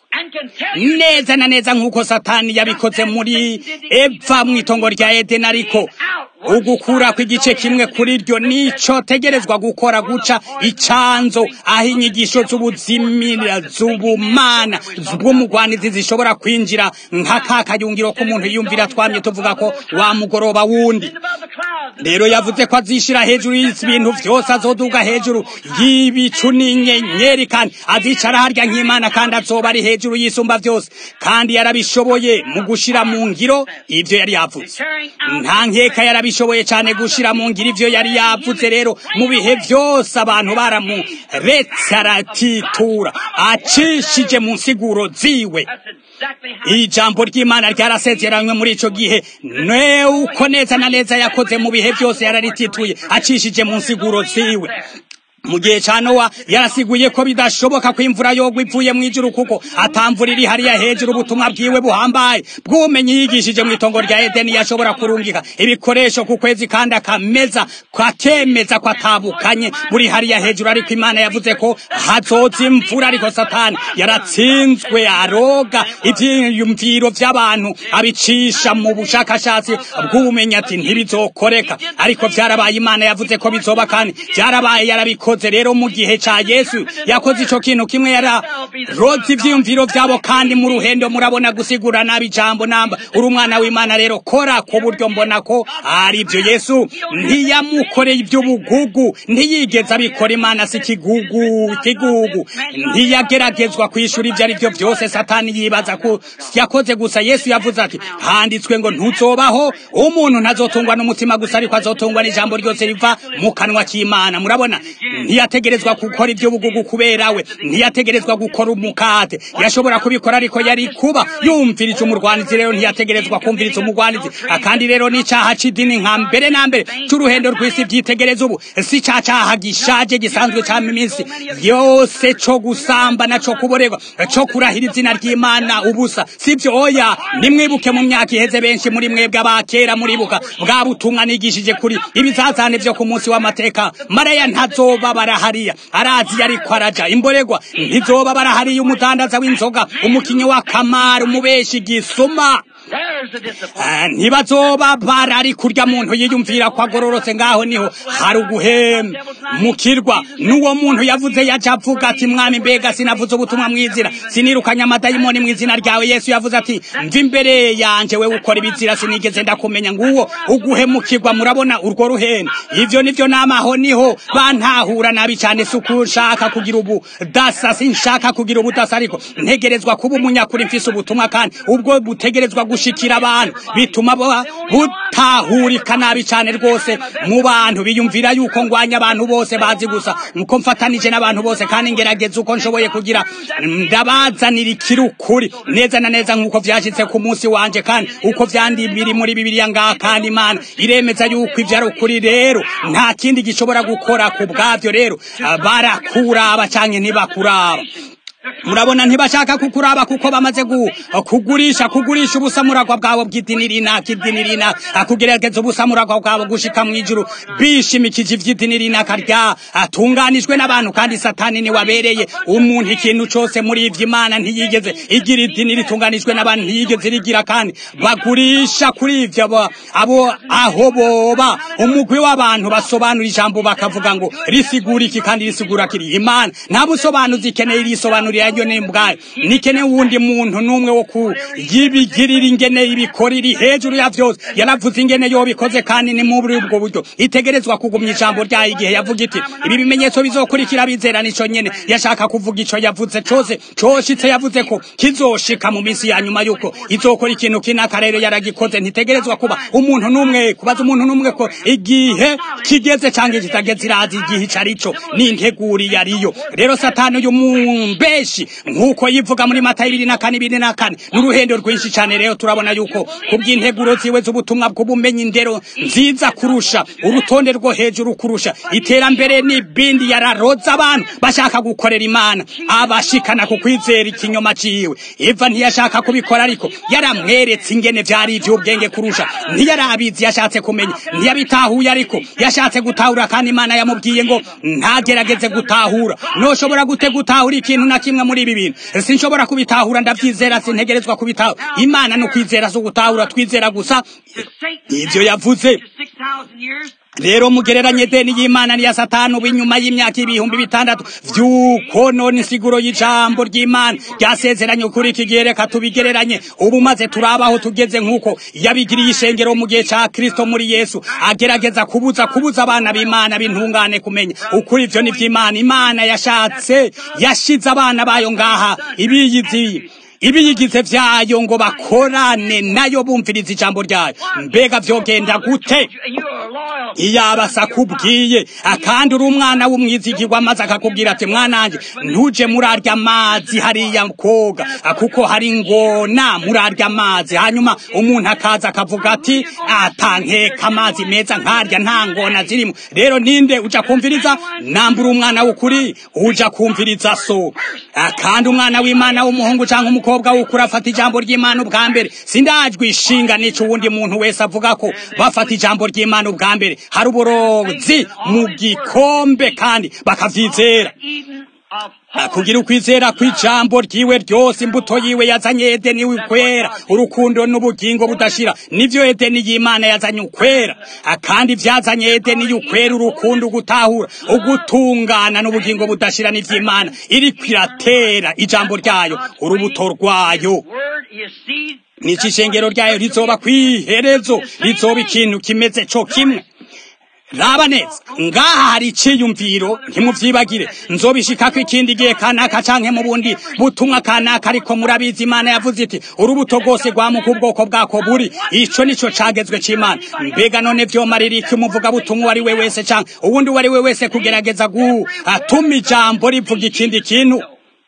neza na neza nk'uko satani yabikoze muri eva mu itongo rya edeni ariko ugukura kw'igice kimwe kuri ryo nico tegerezwa gukora guca icanzo aho inyigisho z'ubuzimira z'ubumana bw'umugwanizi zishobora kwinjira nka ka kayungiro k'umuntu yumvira twamye tuvuga ko wa mugoroba wundi rero yavuze ko azishira hejuru y'ibintu vyose azoduga hejuru y'ibicu n'inyenyeri kandi azicara harya nk'imana kandi azoba ari hejuru y'isumba vyose kandi yarabishoboye mu gushira mu ngiro ivyo yari yavuze nta nkeka yarabishoboye cane gushira mu ngiro ivyo yari yavuze rero mu bihe vyose abantu baramuretse aratitura acishije mu nsiguro ziwe ijambo ry'imana ryarasezeranywe muri ico gihe ne uko neza na neza yakoze mu bihe byose yararitituye acishije mu nsiguro ziwe mu gihe ca nowa yarasiguye ko bidashoboka ko imvura yogwa ivuye mu ijuru kuko atamvura iri hariya hejuru ubutumwa bwiwe buhambaye bw'ubumenyi yigishije mu itongo rya edeni yashobora kurungika ibikoresho ku kwezi kandi akameza akemeza ko atabukanye buri hariya hejuru ariko imana yavuze ko hazoza imvura ariko satani yaratsinzwe aroga ivyiyumviro vy'abantu abicisha mu bushakashatsi bw'ubumenyi ati ntibizokoreka ariko vyarabaye imana yavuze ko bizoba kandi vyarabaye yarabikoze yakoze rero mu gihe ca Yesu yakoze ico kintu kimwe yara rozi ivyiyumviro vyabo kandi mu ruhendo murabona gusigura nabi jambo namba uri umwana w'Imana rero kora ku buryo mbona ko ari byo Yesu ntiyamukoreye iby'ubugugu ntiyigeze abikora Imana si kigugu kigugu ntiyageragezwa kwishura ivyo ari byo vyose satani yibaza ko yakoze gusa Yesu yavuze ati handitswe ngo ntuzobaho umuntu ntazotungwa n'umutima gusa ariko azotungwa n'ijambo ryose riva mu kanwa k'Imana murabona ntiyategerezwa gukora ibyo bugugu kubera we ntiyategerezwa gukora umukate yashobora kubikora ariko yari kuba yumvirije umurwanizi rero ntiyategerezwa kumviriza umurwanizi akandi rero n'icaha c'idini nka mbere na mbere c'uruhendo rw'isi byitegereza ubu si ca caha gishaje gisanzwe ca iminsi yose co gusamba co kuborerwa co kurahira izina ry'imana ubusa sivyo oya nimwibuke mu myaka iheze benshi muri mwebwe abakera muribuka bwa butumwa nigishije kuri ibizazane vyo ku munsi w'amateka maraya ntazoba barahariya arazi yariko araja imboregwa ntizoba barahariya umudandaza w'inzoga umukinyi wa kamari umubeshi gisuma ntibazoba barari kurya muntu yiyumvira ko agororotse ngaho niho hari uguhemukirwa n'uwo muntu yavuze yaje avuga ati mwami mbega sinavuze ubutumwa mwizira sinirukanye amadayimoni mu izina ryawe yesu yavuze ati mva imbere yanje we ukora ibizira sinigeze ndakumenya nguwo uguhemukirwa murabona urwo ruhendo ivyo nivyo namaho niho bantahura nabi cyane si ushaka kugira ubu dasa sinshaka kugira ubudasa ariko ntegerezwa kuba umunyakuri mfise ubutumwa kandi ubwo butegerezwa gushikira abantu bituma butahurika nabi cyane rwose mu bantu biyumvira yuko ngwanya abantu bose bazi gusa nuko mfatanije n'abantu bose kandi ngerageza uko nshoboye kugira ndabazanira ikirukuri neza na neza nk'uko vyashitse ku munsi wanje kandi uko vyandi biri muri bibiliya ngaha kandi imana iremeza yuko ivyo ari ukuri rero nta kindi gishobora gukora ku bwavyo rero barakuraba canke ntibakuraba murabona ntibashaka kukuraba kuko bamaze kugurisha kugurisha ubusamuragwa bwabo bw'idini rinaka idini rinaka kugerageza ubusamuragwa bwabo gushika mu ijuru bishimikije ivy'idini rinaka rya atunganijwe n'abantu kandi satani ni wabereye umuntu ikintu cose muri ivyo imana ntiyigeze igira idini ritunganijwe n'abantu ntiyigeze rigira kandi bagurisha kuri ivyo abo aho boba umugwi w'abantu basobanura ijambo bakavuga ngo risigura iki kandi risigura kiri imana nta busobanuzi ikeneye risobanura kwiyumvira yo n'imbwayo nikene wundi muntu n'umwe wo kuyibigirira ingene ibikora iri hejuru ya vyose yaravuze ingene yobikoze kandi ni muri ubwo buryo itegerezwa kugumya ijambo ryayo igihe yavuga iti ibi bimenyetso bizokurikira bizera nico nyene yashaka kuvuga ico yavuze cose coshitse yavuze ko kizoshika mu minsi ya nyuma yuko izokora ikintu kinaka rero yaragikoze ntitegerezwa kuba umuntu n'umwe kubaza umuntu n'umwe ko igihe kigeze canke kitageze irazi igihe ico arico n'integuri yariyo rero satani uyu mumbeshi nk'uko yivuga muri mata ibiri na kane ibiri na kane n'uruhendo rwinshi cane rero turabona yuko kubw'integuro ziwe z'ubutumwa bw'ubumenyi indero nziza kurusha urutonde rwo hejuru kurusha iterambere n'ibindi yararoza abantu bashaka gukorera imana abashikana ku kwizera ikinyoma ciwe eva ntiyashaka kubikora ariko yaramweretse ingene vyari ivy'ubwenge kurusha ntiyarabizi yashatse kumenya ntiyabitahuye ariko yashatse gutahura kandi imana yamubwiye ngo ntagerageze gutahura noshobora gute gutahura ikintu na kimwe muri ibi bintu sinshobora kubitahura ndavyizera sintegerezwa kubitahura imana no kwizera so gutahura twizera gusa ivyo yavuze rero mugereranye deni y'imana niya satani ubu inyuma y'imyaka ibihumbi bitandatu vy'ukonona insiguro y'ijambo ry'imana ryasezeranye kuri iki gihe reka tubigereranye ubu maze turabaho tugeze nk'uko yabigiriye ishengero mu gihe ca kristo muri yesu agerageza kubuza kubuza abana b'imana b'intungane kumenya ukuri ivyo ni vy'imana imana yashatse yashize abana bayo ngaha ibiyizi ibiyigize vyayo ngo bakorane nayo bumviriza ijambo ryayo mbega vyogenda gute iyaba sakubwiye akandi uri umwana w'umwizigirwa maze akakubwira ati mwananje ntuje murarya amazi hariya koga kuko hari ngona murarya amazi hanyuma umuntu akaza akavuga ati atankeka amazi meza nkarya nta ngona zirimo rero ninde uja kumviriza nambura umwana w'ukuri uja kumviriza so akandi umwana w'imana w'umuhungu canke umukobwa w'ukuri afata ijambo ry'imana ubwa mbere sindajwe ishinga nico uwundi muntu wese avuga ko bafata ijambo ry'imana ubwa mbere hari uburozi mu gikombe kandi bakavyizera kugira ukwizera kw'ijambo ryiwe ryose imbuto yiwe yazanye edeni ukwera urukundo n'ubugingo budashira nivyo edeni y'imana yazanye ukwera kandi vyazanye edeni y'ukwera urukundo gutahura ugutungana n'ubugingo budashira n'ivy'imana iriko iratera ijambo ryayo urubuto rwayo nico ishengero ryayo rizoba kw'iherezo rizoba ikintu kimeze co kimwe raba neza ngaha hari iciyumviro ntimuvyibagire nzobishikako ikindi gihe kanaka canke mu bundi butumwa kanaka ariko murabizi imana yavuze iti urubuto rwose rwamuka ubwoko bwako buri ico nico cagezwe c'imana mbega none vyomarira iki umuvuga butumwa uwari we wese canke uwundi uwari we wese kugerageza gutuma ijambo rivuga ikindi kintu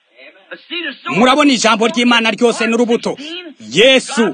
murabona ijambo ry'imana ryose n'urubuto yesu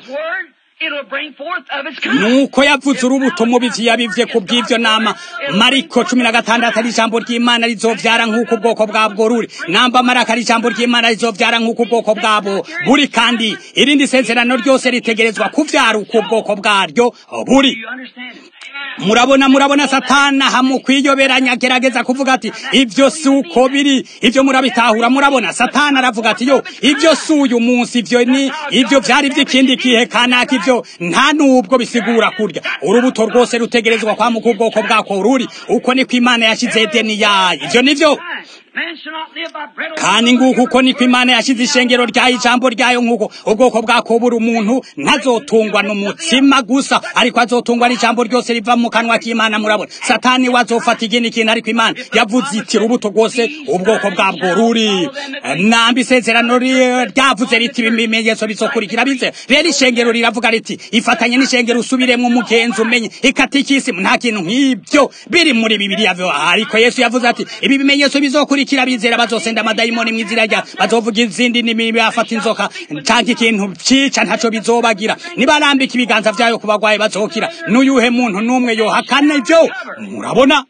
nuko yavuze urubuto mubizi yabivye ku bw'ivyo nama mariko cumi na gatandatu ari ijambo ry'imana rizovyara nk'uko ubwoko bwabwo ruri namba maraka ari ijambo ry'imana rizovyara nk'uko ubwoko bwabo buri kandi irindi sezerano ryose ritegerezwa kuvyara uko ubwoko bwaryo buri murabona murabona satana hamukwiyoberanya agerageza kuvuga ati ivyo si uko biri ivyo murabitahura murabona satana aravuga ati yo ivyo si uyu munsi ivyo ni ivyo vyari vy'ikindi kihe kanaka ivyo nta nubwo bisigura kurya urubuto rwose rutegerezwa kwamuka ubwoko bwako ruri uko niko imana yashize edeni yayo ivyo nivyo kandi nguko uko niko imana yashize ishengero ryayo ijambo ryayo nk'uko ubwoko bwako buri umuntu ntazotungwa n'umutsima gusa ariko azotungwa n'ijambo ryose riva mu kanwa k'imana murabona satani we azofata ikindi kintu ariko imana yavuze iti rubuto rwose ubwoko bwabwo ruri namba isezerano ryavuze riti ibimenyetso bizokurikira bize rero ishengero riravuga riti ifatanye n'ishengero usubiremo umugenzi umenye ikatikisimu nta kintu nk'ibyo biri muri bibiliya ariko yesu yavuze ati ibi bimenyetso bizokurikira bakurikira bizera bazosenda amadayimoni mw'izina rya bazovuga izindi ndimi bafata inzoka canke ikintu cica ntaco bizobagira nibarambika ibiganza vyayo ku bagwayi bazokira n'uyuhe muntu n'umwe yohakana ivyo murabona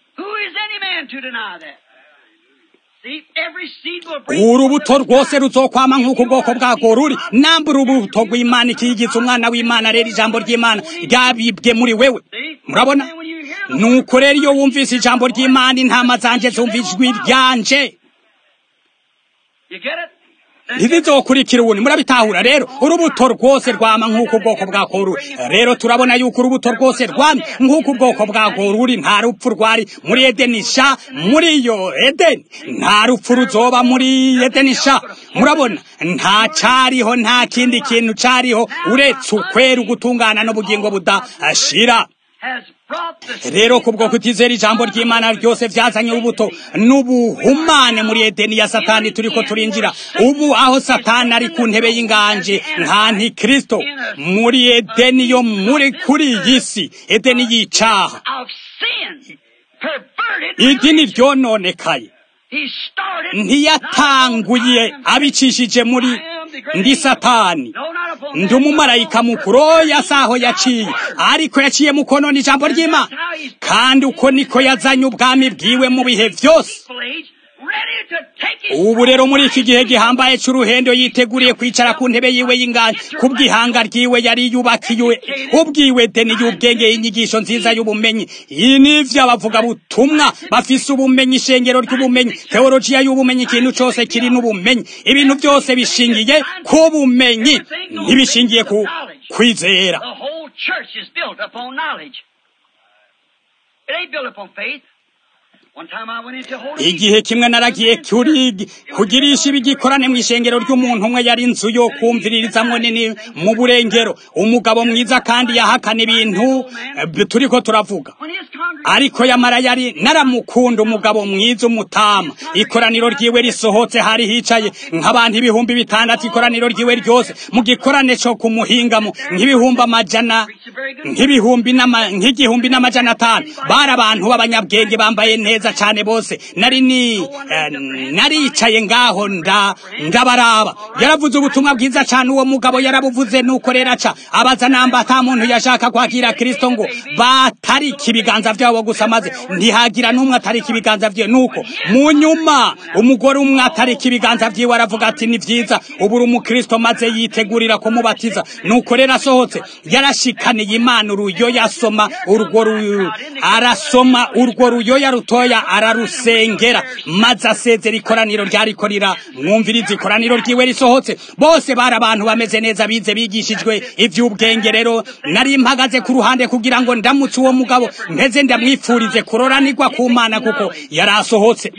urubuto rwose ruzokwama nk'uko ubwoko bwako ruri namba urubuto rw'imana ikiyigiza umwana w'imana rero ijambo ry'imana ryabibwe muri wewe murabona nuko rero iyo wumvise ijambo ry'imana intama zanje zumva ijwi ryanje ntizizokurikira ubundi murabitahura rero urubuto rwose rwama nk'uko ubwoko bwako ruri rero turabona yuko urubuto rwose rwamye nk'uko ubwoko bwako ruri nta rupfu rwari muri edeni sha muri iyo edeni nta rupfu ruzoba muri edeni sha murabona nta cariho nta kindi kintu cariho uretse ukwera ugutungana n'ubugingo budashira rero kubwo kutizera ijambo ry'imana ryose byazanye ubuto n'ubuhumane muri edeni ya satani turiko turinjira ubu aho satani ari ku ntebe y'inganje nka ntikristo muri edeni yo muri kuri iyi si edeni y'icaha idini ryononekaye ntiyatanguye abicishije muri ndi satani ndi umumarayika mukuru oya saho yaciye ariko yaciye mu konona ijambo ry'imana kandi uko niko yazanye ubwami bwiwe mu bihe byose ubu rero muri iki gihe gihambaye cy'uruhendo yiteguriye kwicara ku ntebe yiwe y'inganje ku bw'ihanga ryiwe yari yubakiwe ubwiwe deni y'ubwenge y'inyigisho nziza y'ubumenyi iyi ni iby'abavuga butumwa bafise ubumenyi ishengero ry'ubumenyi teologiya y'ubumenyi ikintu cyose kiri n'ubumenyi ibintu byose bishingiye ku bumenyi ntibishingiye ku kwizera igihe kimwe naragiye kuri kugirisha ibigikorane mu ishengero ry'umuntu umwe yari inzu yo kumviririzamwo nini mu burengero umugabo mwiza kandi yahakana ibintu turiko turavuga ariko yamara yari naramukunda umugabo mwiza umutama ikoraniro ryiwe risohotse hari hicaye nk'abantu ibihumbi bitandatu ikoraniro ryiwe ryose mu gikorane cyo kumuhingamo nk'ibihumbi amajana nk'ibihumbi nk'igihumbi n'amajana atanu bari abantu b'abanyabwenge bambaye neza cyane bose nari ni naricaye ngaho nda ndabaraba yaravuze ubutumwa bwiza cyane uwo mugabo yarabuvuze nuko rero aca abaza namba ata muntu yashaka kwakira kristo ngo batarika ibiganza byabo gusa maze ntihagira n'umwe atarika ibiganza byiwe nuko mu nyuma umugore umwe atarika ibiganza byiwe aravuga ati ni byiza ubu uri umukristo maze yitegurira kumubatiza nuko rero asohotse yarashikaniye imana uruyoya asoma urwo arasoma urwo ruyoya rutoya ararusengera maze asezera ikoraniro ryarikorira mwumviriza ikoraniro ryiwe risohotse bose bari abantu bameze neza bize bigishijwe iby'ubwenge rero nari mpagaze ku ruhande kugira ngo ndamutse uwo mugabo mpeze ndamwifurize kuroranirwa ku mana kuko yari asohotse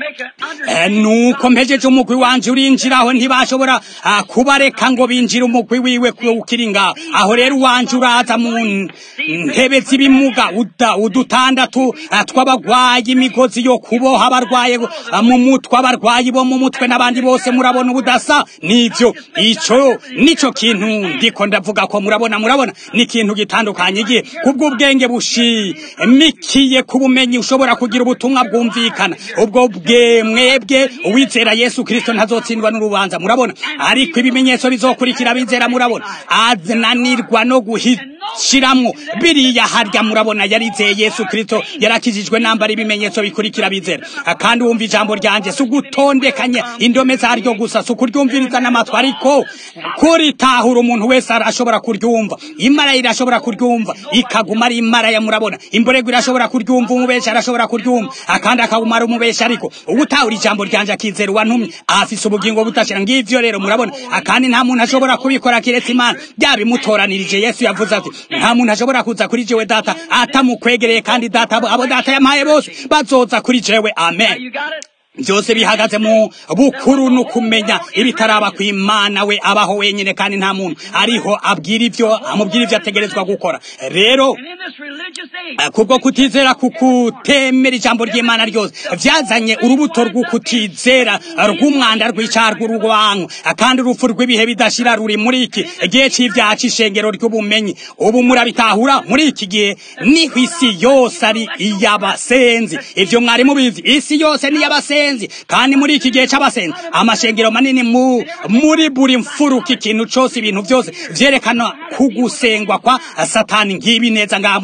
nuko mpejeje umugwi wanje urinjiraho ntibashobora kubareka ngo binjire umugwi wiwe ukiri ngaho aho rero uwanje uraza mu ntebe z'ibimuga udutandatu tw'abagwayi imigozi yo kuboha abarwaye mu mutwe abarwayi bo mu mutwe n'abandi bose murabona ubudasa nivyo ico nico kintu ndiko ndavuga ko murabona murabona ni ikintu gitandukanye igihe kubw'ubwenge bushimikiye ku bumenyi ushobora kugira ubutumwa bwumvikana ubwo bwe mwebwe uwizera yesu kristo ntazotsindwa n'urubanza murabona ariko ibimenyetso bizokurikira bizera murabona ananirwa no guhishiramwo biriya harya murabona yarizeye yesu kristo yarakijijwe nambara ibimenyetso bikurikira bizera kandi wumva ijambo ryanje si ugutondekanya indome zaryo gusa si ukuryumviriza n'amatwi ariko kuritahura umuntu wese arashobora kuryumva imara irashobora kuryumva ikaguma ari imara ya murabona imborego irashobora kuryumva umubesha arashobora kuryumva akandi akaguma ari umubesha ariko ubutahura ijambo ryanje akizera uwantumye afise ubugingo budashira ngivyo rero murabona akandi nta muntu ashobora kubikora kiretse imana byabimutoranirije yesu yavuze ati nta muntu ashobora kuza kuri jewe data atamukwegereye kandi data abo data yampaye bose bazoza kuri jewe amen byose bihagaze mu bukuru no kumenya ibitaraba ku imana we abaho wenyine kandi nta muntu ariho abwira ibyo amubwira ibyo ategerezwa gukora rero kubwo kutizera kukutemera ijambo ry'imana ryose byazanye urubuto rw'ukutizera rw'umwanda rw'icyaha rw'urwango kandi urupfu rw'ibihe bidashira ruri muri iki igihe cy'ibyaha cy'ishengero ry'ubumenyi ubu murabitahura muri iki gihe niho isi yose ari iy'abasenzi ibyo mwari mubizi isi yose ni iy'abasenzi kandi muri iki gihe cy'abasenzi amashengero manini mu muri buri mfuruka ikintu cyose ibintu byose byerekana kugusengwa kwa satani ngibi neza ngaha muri bibiliya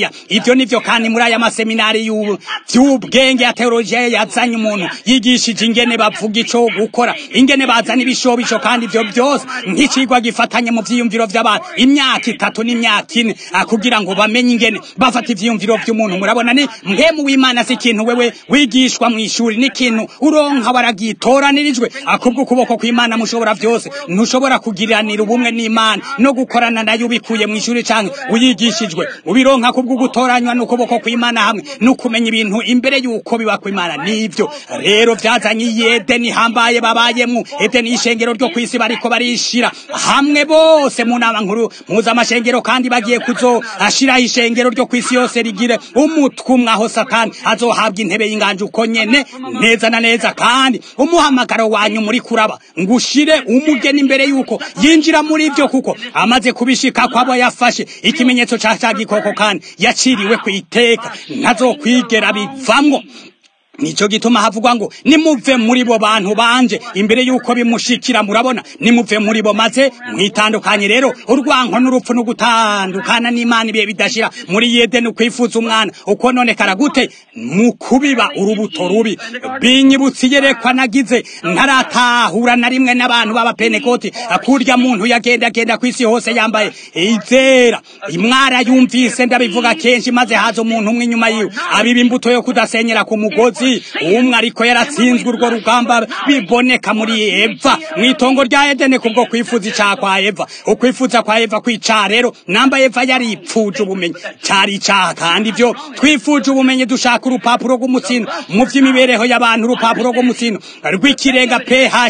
hariya ivyo nivyo kandi muri aya maseminari y'ubwenge ya teologiya yazanye umuntu yigishije ingene bavuga ico gukora ingene bazana ibishobisho kandi ivyo byose nk'icigwa gifatanye mu vyiyumviro vy'abantu imyaka itatu n'imyaka ine kugira ngo bamenye ingene bafata ivyiyumviro vy'umuntu murabona ni mpemu w'imana si ikintu wewe wigishwa mw'ishuri n'ikintu uronka waragitoraniririjwe akubwo ukuboko kw'imana mushobora vyose ntushobora kugiranira ubumwe n'imana no gukorana nayo ubikuye mw'ishuri canke uyigishijwe ubironka kubwo gutoranywa n'ukuboko kw'imana hamwe no kumenya ibintu imbere y'uko biba kw'imana nivyo rero vyazanye iyi edeni hambaye babayemwo edeni y'ishengero ryo kw'isi bariko barishira hamwe bose mu nama nkuru mpuzamashengero kandi bagiye kuzo ashiraho ishengero ryo kw'isi yose rigire umutwe umwe aho satani azohabwa intebe y'inganje uko nyene neza na neza kandi umuhamagaro wanyu muri kuraba ngushire umugeni imbere yuko yinjira muri ivyo kuko amaze kubishika kwabo yafashe ikimenyetso ca ca gikoko kandi yaciriwe kwiteka ntazokwigera bivamwo nico gituma havugwa ngo nimuve muri bo bantu banje imbere yuko bimushikira murabona nimuve muri bo maze mwitandukanye rero urwanko n'urupfu no gutandukana n'imana ibihe bidashira muri yedeni kwifuza umwana uko none karagute mu kubiba urubuto rubi binyibutse iyerekwa nagize ntaratahura na rimwe n'abantu b'abapenekoti kurya muntu yagenda agenda kw'isi hose yambaye izera imwara yumvise ndabivuga kenshi maze haza umuntu umwe inyuma yiwe abiba imbuto yo kudasenyera ku mugozi umwe ariko yaratsinzwe urwo rugamba biboneka muri eva mu itongo rya edene kubwo kwifuza icyaha kwa eva ukwifuza kwa eva kwica rero namba eva yaripfuje ubumenyi cyari icyaha kandi ibyo twifuje ubumenyi dushaka urupapuro rw'umutsino mu by'imibereho y'abantu urupapuro rw'umutsino rw'ikirenga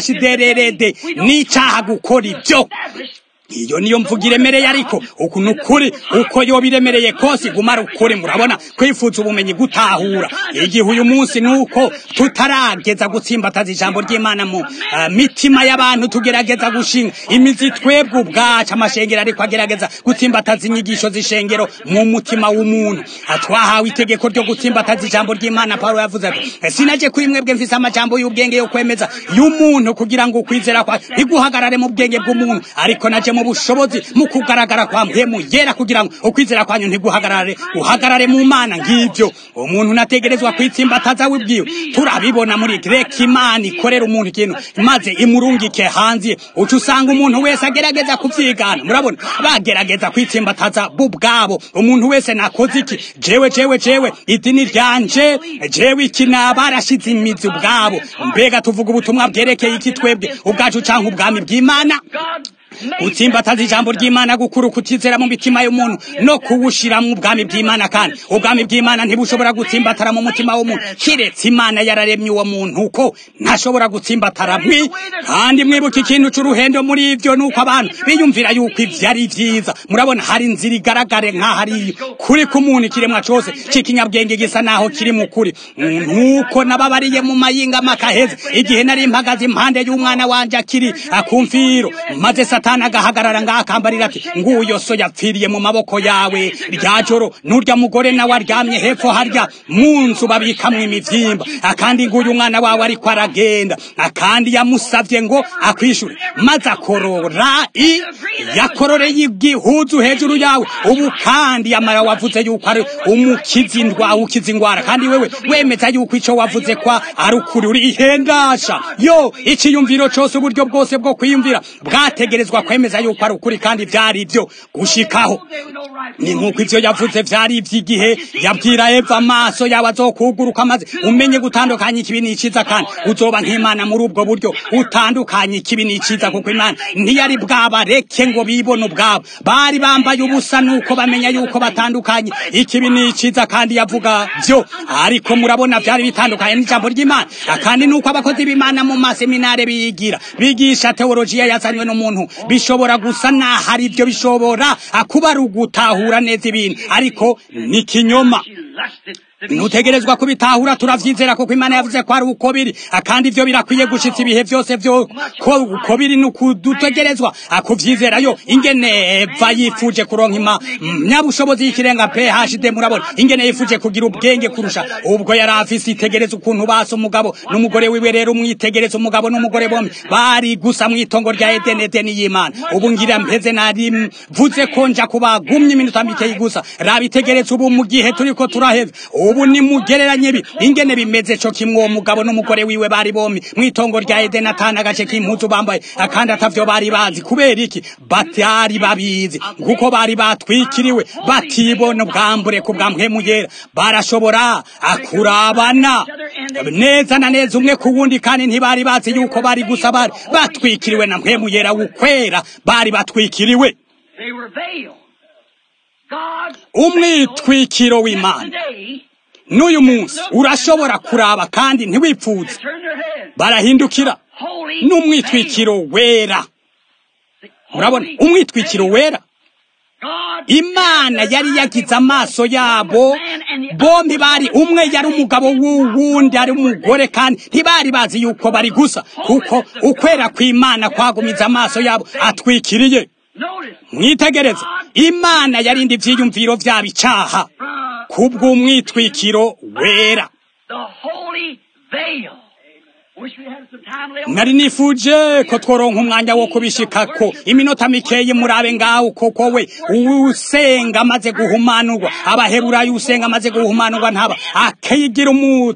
phdrrd n'icyaha gukora ibyo iyo niyo mvuga iremereye ariko uku ni ukuri uko yoba iremereye kose igumara ukuri murabona kwifuza ubumenyi gutahura igihe uyu munsi ni uko tutarageza gutsimbataza ijambo ry'imana mu uh, mitima y'abantu tugerageza gushinga imizi twebwe ubwacu amashengero ariko agerageza gutsimbataza inyigisho z'ishengero mu mutima w'umuntu twahawe itegeko ryo gutsimbataza ijambo ry'imana paulo yavuze ati sinaje kuri mwebwe mfise amajambo y'ubwenge yo kwemeza y'umuntu kugira ngo ukwizera kwa ntiguhagarare mu bwenge bw'umuntu ariko naje mu bushobozi mu kugaragara kwa mpemu yera kugira ngo ukwizera kwanyu ntiguhagarare uhagarare mu mana ng'ibyo umuntu nategerezwa kwitsimbataza wibwiwe turabibona muri greki imana ikorera umuntu ikintu maze imurungike hanze uca usanga umuntu wese agerageza kuvyigana murabona bagerageza kwitsimbataza bo ubwabo umuntu wese nakoze iki jewe jewe jewe idini ryanje jewe iki nabarashize imizi ubwabo mbega tuvuga ubutumwa bwerekeye iki twebwe ubwacu canke ubwami bw'imana gutsimbataza ijambo ry'imana gukura kutizera mu mitima y'umuntu no kuwushira mu bwami bw'imana kandi ubwami bw'imana ntibushobora gutsimbatara mu mutima w'umuntu kiretse imana yararemye uwo muntu uko ntashobora gutsimbatara mwi kandi mwibuka ikintu c'uruhendo muri ivyo nuko abantu biyumvira yuko ivyo ari vyiza murabona hari inzira igaragare nk'aho ari kuri k'umuntu ikiremwa cose c'ikinyabwenge gisa naho kiri mu kuri nk'uko nababariye mu mayinga makaheze igihe nari mpagaze impande y'umwana wanje akiri akumviro maze satani agahagarara ngaho akambarira ati nguyo so yapfiriye mu maboko yawe rya joro n'urya mugore nawe aryamye hepfo harya mu nzu babikamwo imivyimba akandi nguyu umwana wawe ariko aragenda akandi yamusavye ngo akwishure maze akorora i yakororeye igihuzu hejuru yawe ubu kandi yamara wavuze yuko ari umukizi ndwa ukiza ingwara kandi wewe wemeza yuko ico wavuze kwa ari ukuri uri ihendasha yo iciyumviro cose uburyo bwose bwo kwiyumvira bwategerezwa kwemeza yuko ari ukuri kandi vyari ivyo gushikaho ni nk'uko ivyo yavuze vyari ivy'igihe yabwira eva amaso yawe azokuguruka maze umenye gutandukanya ikibi n'iciza kandi uzoba nk'imana muri ubwo buryo utandukanye ikibi n'iciza kuko imana ntiyari bwabareke ngo bibone ubwabo bari bambaye ubusa nuko bamenya yuko batandukanye ikibi n'iciza kandi yavuga vyo ariko murabona vyari bitandukanye n'ijambo ry'imana kandi nuko abakozi b'imana mu maseminare biyigira bigisha teolojiya yazanywe n'umuntu bishobora gusa naho ari byo bishobora kuba ari ugutahura neza ibintu ariko ni kinyoma ntutegerezwa kubitahura turavyizera kuko imana yavuze ko ari uko biri kandi ivyo birakwiye gushitsa ibihe vyose vyo ko uko biri nukudutegerezwa akuvyizerayo ingene eva yifuje kuronka ima nyabushobozi y'ikirenga phd murabona ingene yifuje kugira ubwenge kurusha ubwo yari afise itegereza ukuntu basa umugabo n'umugore wiwe rero umwitegereza umugabo n'umugore bombi bari gusa mw'itongo rya edeni edeni y'imana ubu ngira mpeze nari mvuze ko nja kubagumya iminota mikeyi gusa rabitegereza ubu mu gihe turiko turaheza ubu nimugereranye bi ingene bimeze co kimwe uwo mugabo n'umugore wiwe bari bombi mw'itongo rya edeni atana agace k'impuzu bambaye akandi atavyo bari bazi kubera iki batari babizi kuko bari batwikiriwe batibona ubwambure ku bwa mpwemu yera barashobora akurabana neza na neza umwe ku wundi kandi ntibari bazi yuko bari gusa bari batwikiriwe na mpwemu yera ukwera bari batwikiriwe They were veiled. God's umwitwikiro w'imana today n'uyu munsi urashobora kuraba kandi ntiwipfuze turn their heads. barahindukira Holy n'umwitwikiro wera veil. murabona Holy umwitwikiro veil. wera God imana yari yagize amaso yabo bombi bari umwe yari umugabo w'uwundi ari umugore kandi ntibari bazi yuko bari gusa kuko ukwera kw'imana kwagumiza amaso yabo atwikiriye Notice mwitegereze imana yarinda ivyiyumviro vyabo icaha from kubw'umwitwikiro wera the holy veil. Wish we had some time left. nari nifuje ko tworonka umwanya wo kubishikako iminota mikeyi murabe ngaho koko we usenga amaze guhumanurwa abaheburayo usenga amaze guhumanurwa ntaba akigira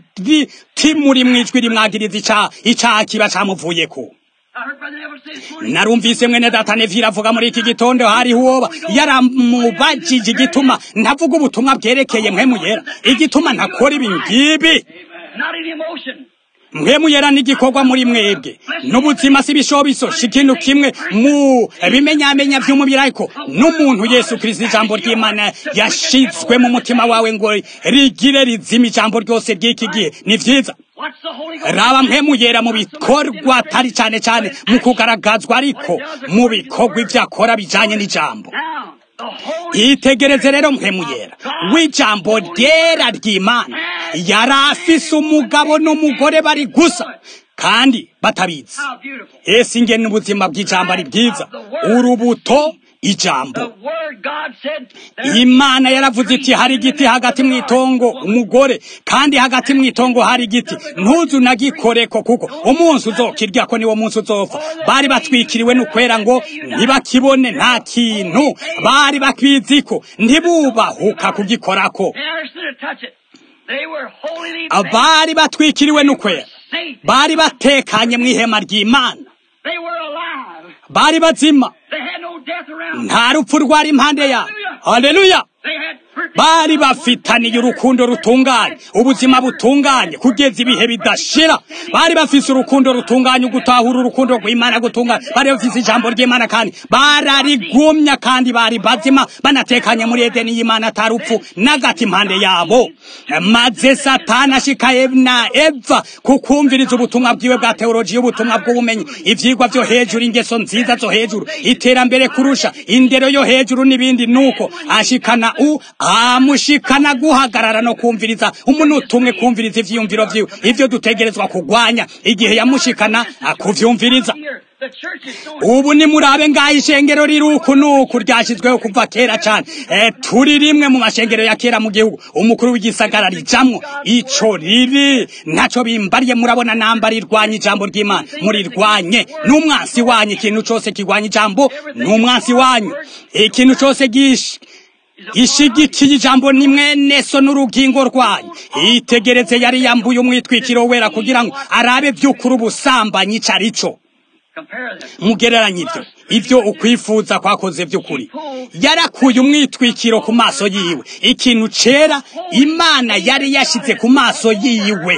umuti muri mwijwi rimwagiriza icaha icaha kiba camuvuyeko I heard Brother Neville say this morning. narumvise mwene data nevira avuga muri iki gitondo hariho uwoba yaramubajije igituma ntavuga ubutumwa bwerekeye mpwemu yera igituma ntakora ibi ngibi Not in emotion. mpwemu yera n'igikorwa muri mwebwe n'ubuzima si bishobiso ikintu kimwe mu bimenyamenya vy'umubiri ariko n'umuntu yesu kristo ijambo ry'imana yashizwe mu mutima wawe ngo rigire rizima ijambo ryose ry'iki gihe ni vyiza What's the Holy Ghost? raba mpwemu yera mu bikorwa atari cane cane mu kugaragazwa ariko mu bikorwa ivyo akora bijanye n'ijambo Now, the Holy itegereze rero mpwemu yera w'ijambo ryera ry'imana yari afise umugabo n'umugore bari gusa kandi batabizi How beautiful. ese ingene ubuzima bw'ijambo ari bwiza urubuto ijambo The Word God said, there imana yaravuze iti hari igiti hagati mu itongo umugore kandi hagati mu itongo hari igiti ntuzu nagikoreko kuko umunsi uzokiryako niwo munsi uzopfa bari batwikiriwe n'ukwera ngo ntibakibone nta kintu bari bakwiziko ntibubahuka kugikorako They understood to touch it. They were holy bari batwikiriwe n'ukwera safe. bari batekanye mu ihema ry'imana They were alive. bari bazima They had no death around them. nta rupfu rwari impande yabo haleluya They had perfect bari bafitaniye urukundo rutunganye ubuzima butunganye kugeza ibihe bidashira bari bafise urukundo rutunganye ugutahura urukundo rw'imana gutunganye bari bafise ijambo ry'imana kandi bararigumya kandi bari bazima banatekanye muri edeni y'imana atarupfu n'agati impande yabo maze satani ashika na eva kukumviriza ubutumwa bwiwe bwa teolojiya ubutumwa bw'ubumenyi ivyigwa vyo hejuru ingeso nziza zo hejuru iterambere kurusha indero yo hejuru n'ibindi nuko ashikana u amushikana guhagarara no kumviriza umuntu umwe kumviriza ivyiyumviro vyiwe ivyo dutegerezwa kugwanya igihe yamushikana akuvyumviriza here. The church is so ubu ni murabe ngaho ishengero riri uku nuku ryashyizweho kuva kera cyane e, turi rimwe mu mashengero ya kera mu gihugu umukuru w'igisagara rijamwo ico riri ntaco bimbariye murabona namba rirwanya ijambo ry'imana murirwanye n'umwansi wanyu ikintu cose kirwanya ijambo n'umwansi wanyu ikintu cose gish ishigikiye ijambo ni mwene so n'urugingo rwayo itegereze yari yambuye umwitwikiro wera kugira ngo arabe vy'ukuri ubusambanyi ico arico compare them. mugereranye ibyo ibyo ukwifuza kwakoze by'ukuri yarakuye umwitwikiro ku maso yiwe ikintu cera imana yari yashyize ku maso yiwe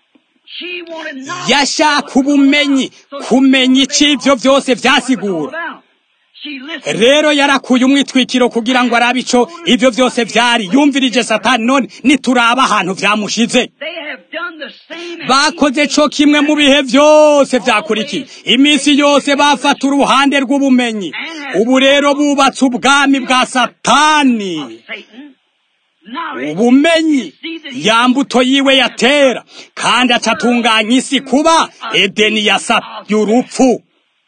She wanted not yashaka ubumenyi kumenya icyo ibyo byose byasigura about. She listened. rero yarakuye umwitwikiro kugira ngo arabe ico ivyo byose vyari yumvirije satani none nituraba ahantu vyamushize They have done the same as bakoze co kimwe mu bihe vyose vyakurikiye iminsi yose bafata uruhande rw'ubumenyi ubu rero bubatse ubwami bwa satani Satan. ubumenyi ya mbuto yiwe yatera kandi acatunganya isi kuba edeni yasabye urupfu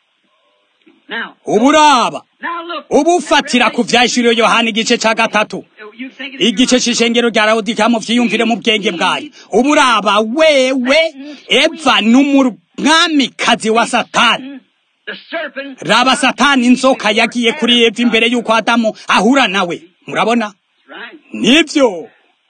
uburaba ubufatira ku vyahishuriwe yohana igice ca gatatu igice c'ishengero rya lawodika muvyiyumvire mu bwenge bwayo uburaba wewe eva n'umwamikazi wa satani raba satani inzoka yagiye kuri eva imbere y'uko adamu ahura nawe murabona nivyo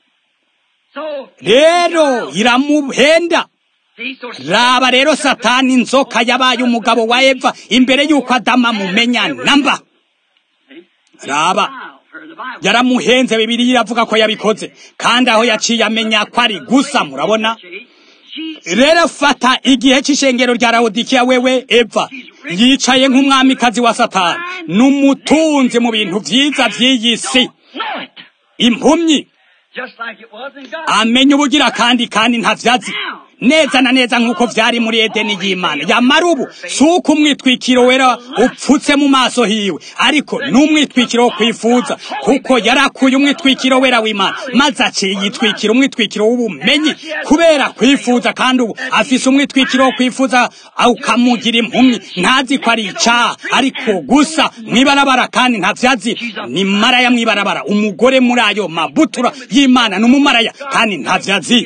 rero iramuhenda raba rero satani inzoka yabaye umugabo wa eva imbere y'uko adamu amumenya namba raba yaramuhenze bibiri iravuga ko yabikoze kandi aho yaciye amenya ko ari gusa murabona rero fata igihe c'ishengero rya lawodikiya wewe eva yicaye nk'umwamikazi wa satani n'umutunzi mu bintu vyiza vy'iyi si impumyi amenya ubugira kandi kandi ntavyazi neza na neza nk'uko vyari muri edeni y'imana yamara ubu si uko umwitwikiro wera upfutse mu maso hiwe ariko n'umwitwikiro wo kwifuza kuko yarakuye umwitwikiro wera w'imana maze aciye yitwikira umwitwikiro w'ubumenyi kubera kwifuza kandi ubu afise umwitwikiro wo kwifuza ukamugira impumyi ntazi ko ari icaha ariko gusa mwibarabara kandi ntavyazi ni maraya mwibarabara umugore muri ayo mabutura y'imana ni umumaraya kandi ntavyazi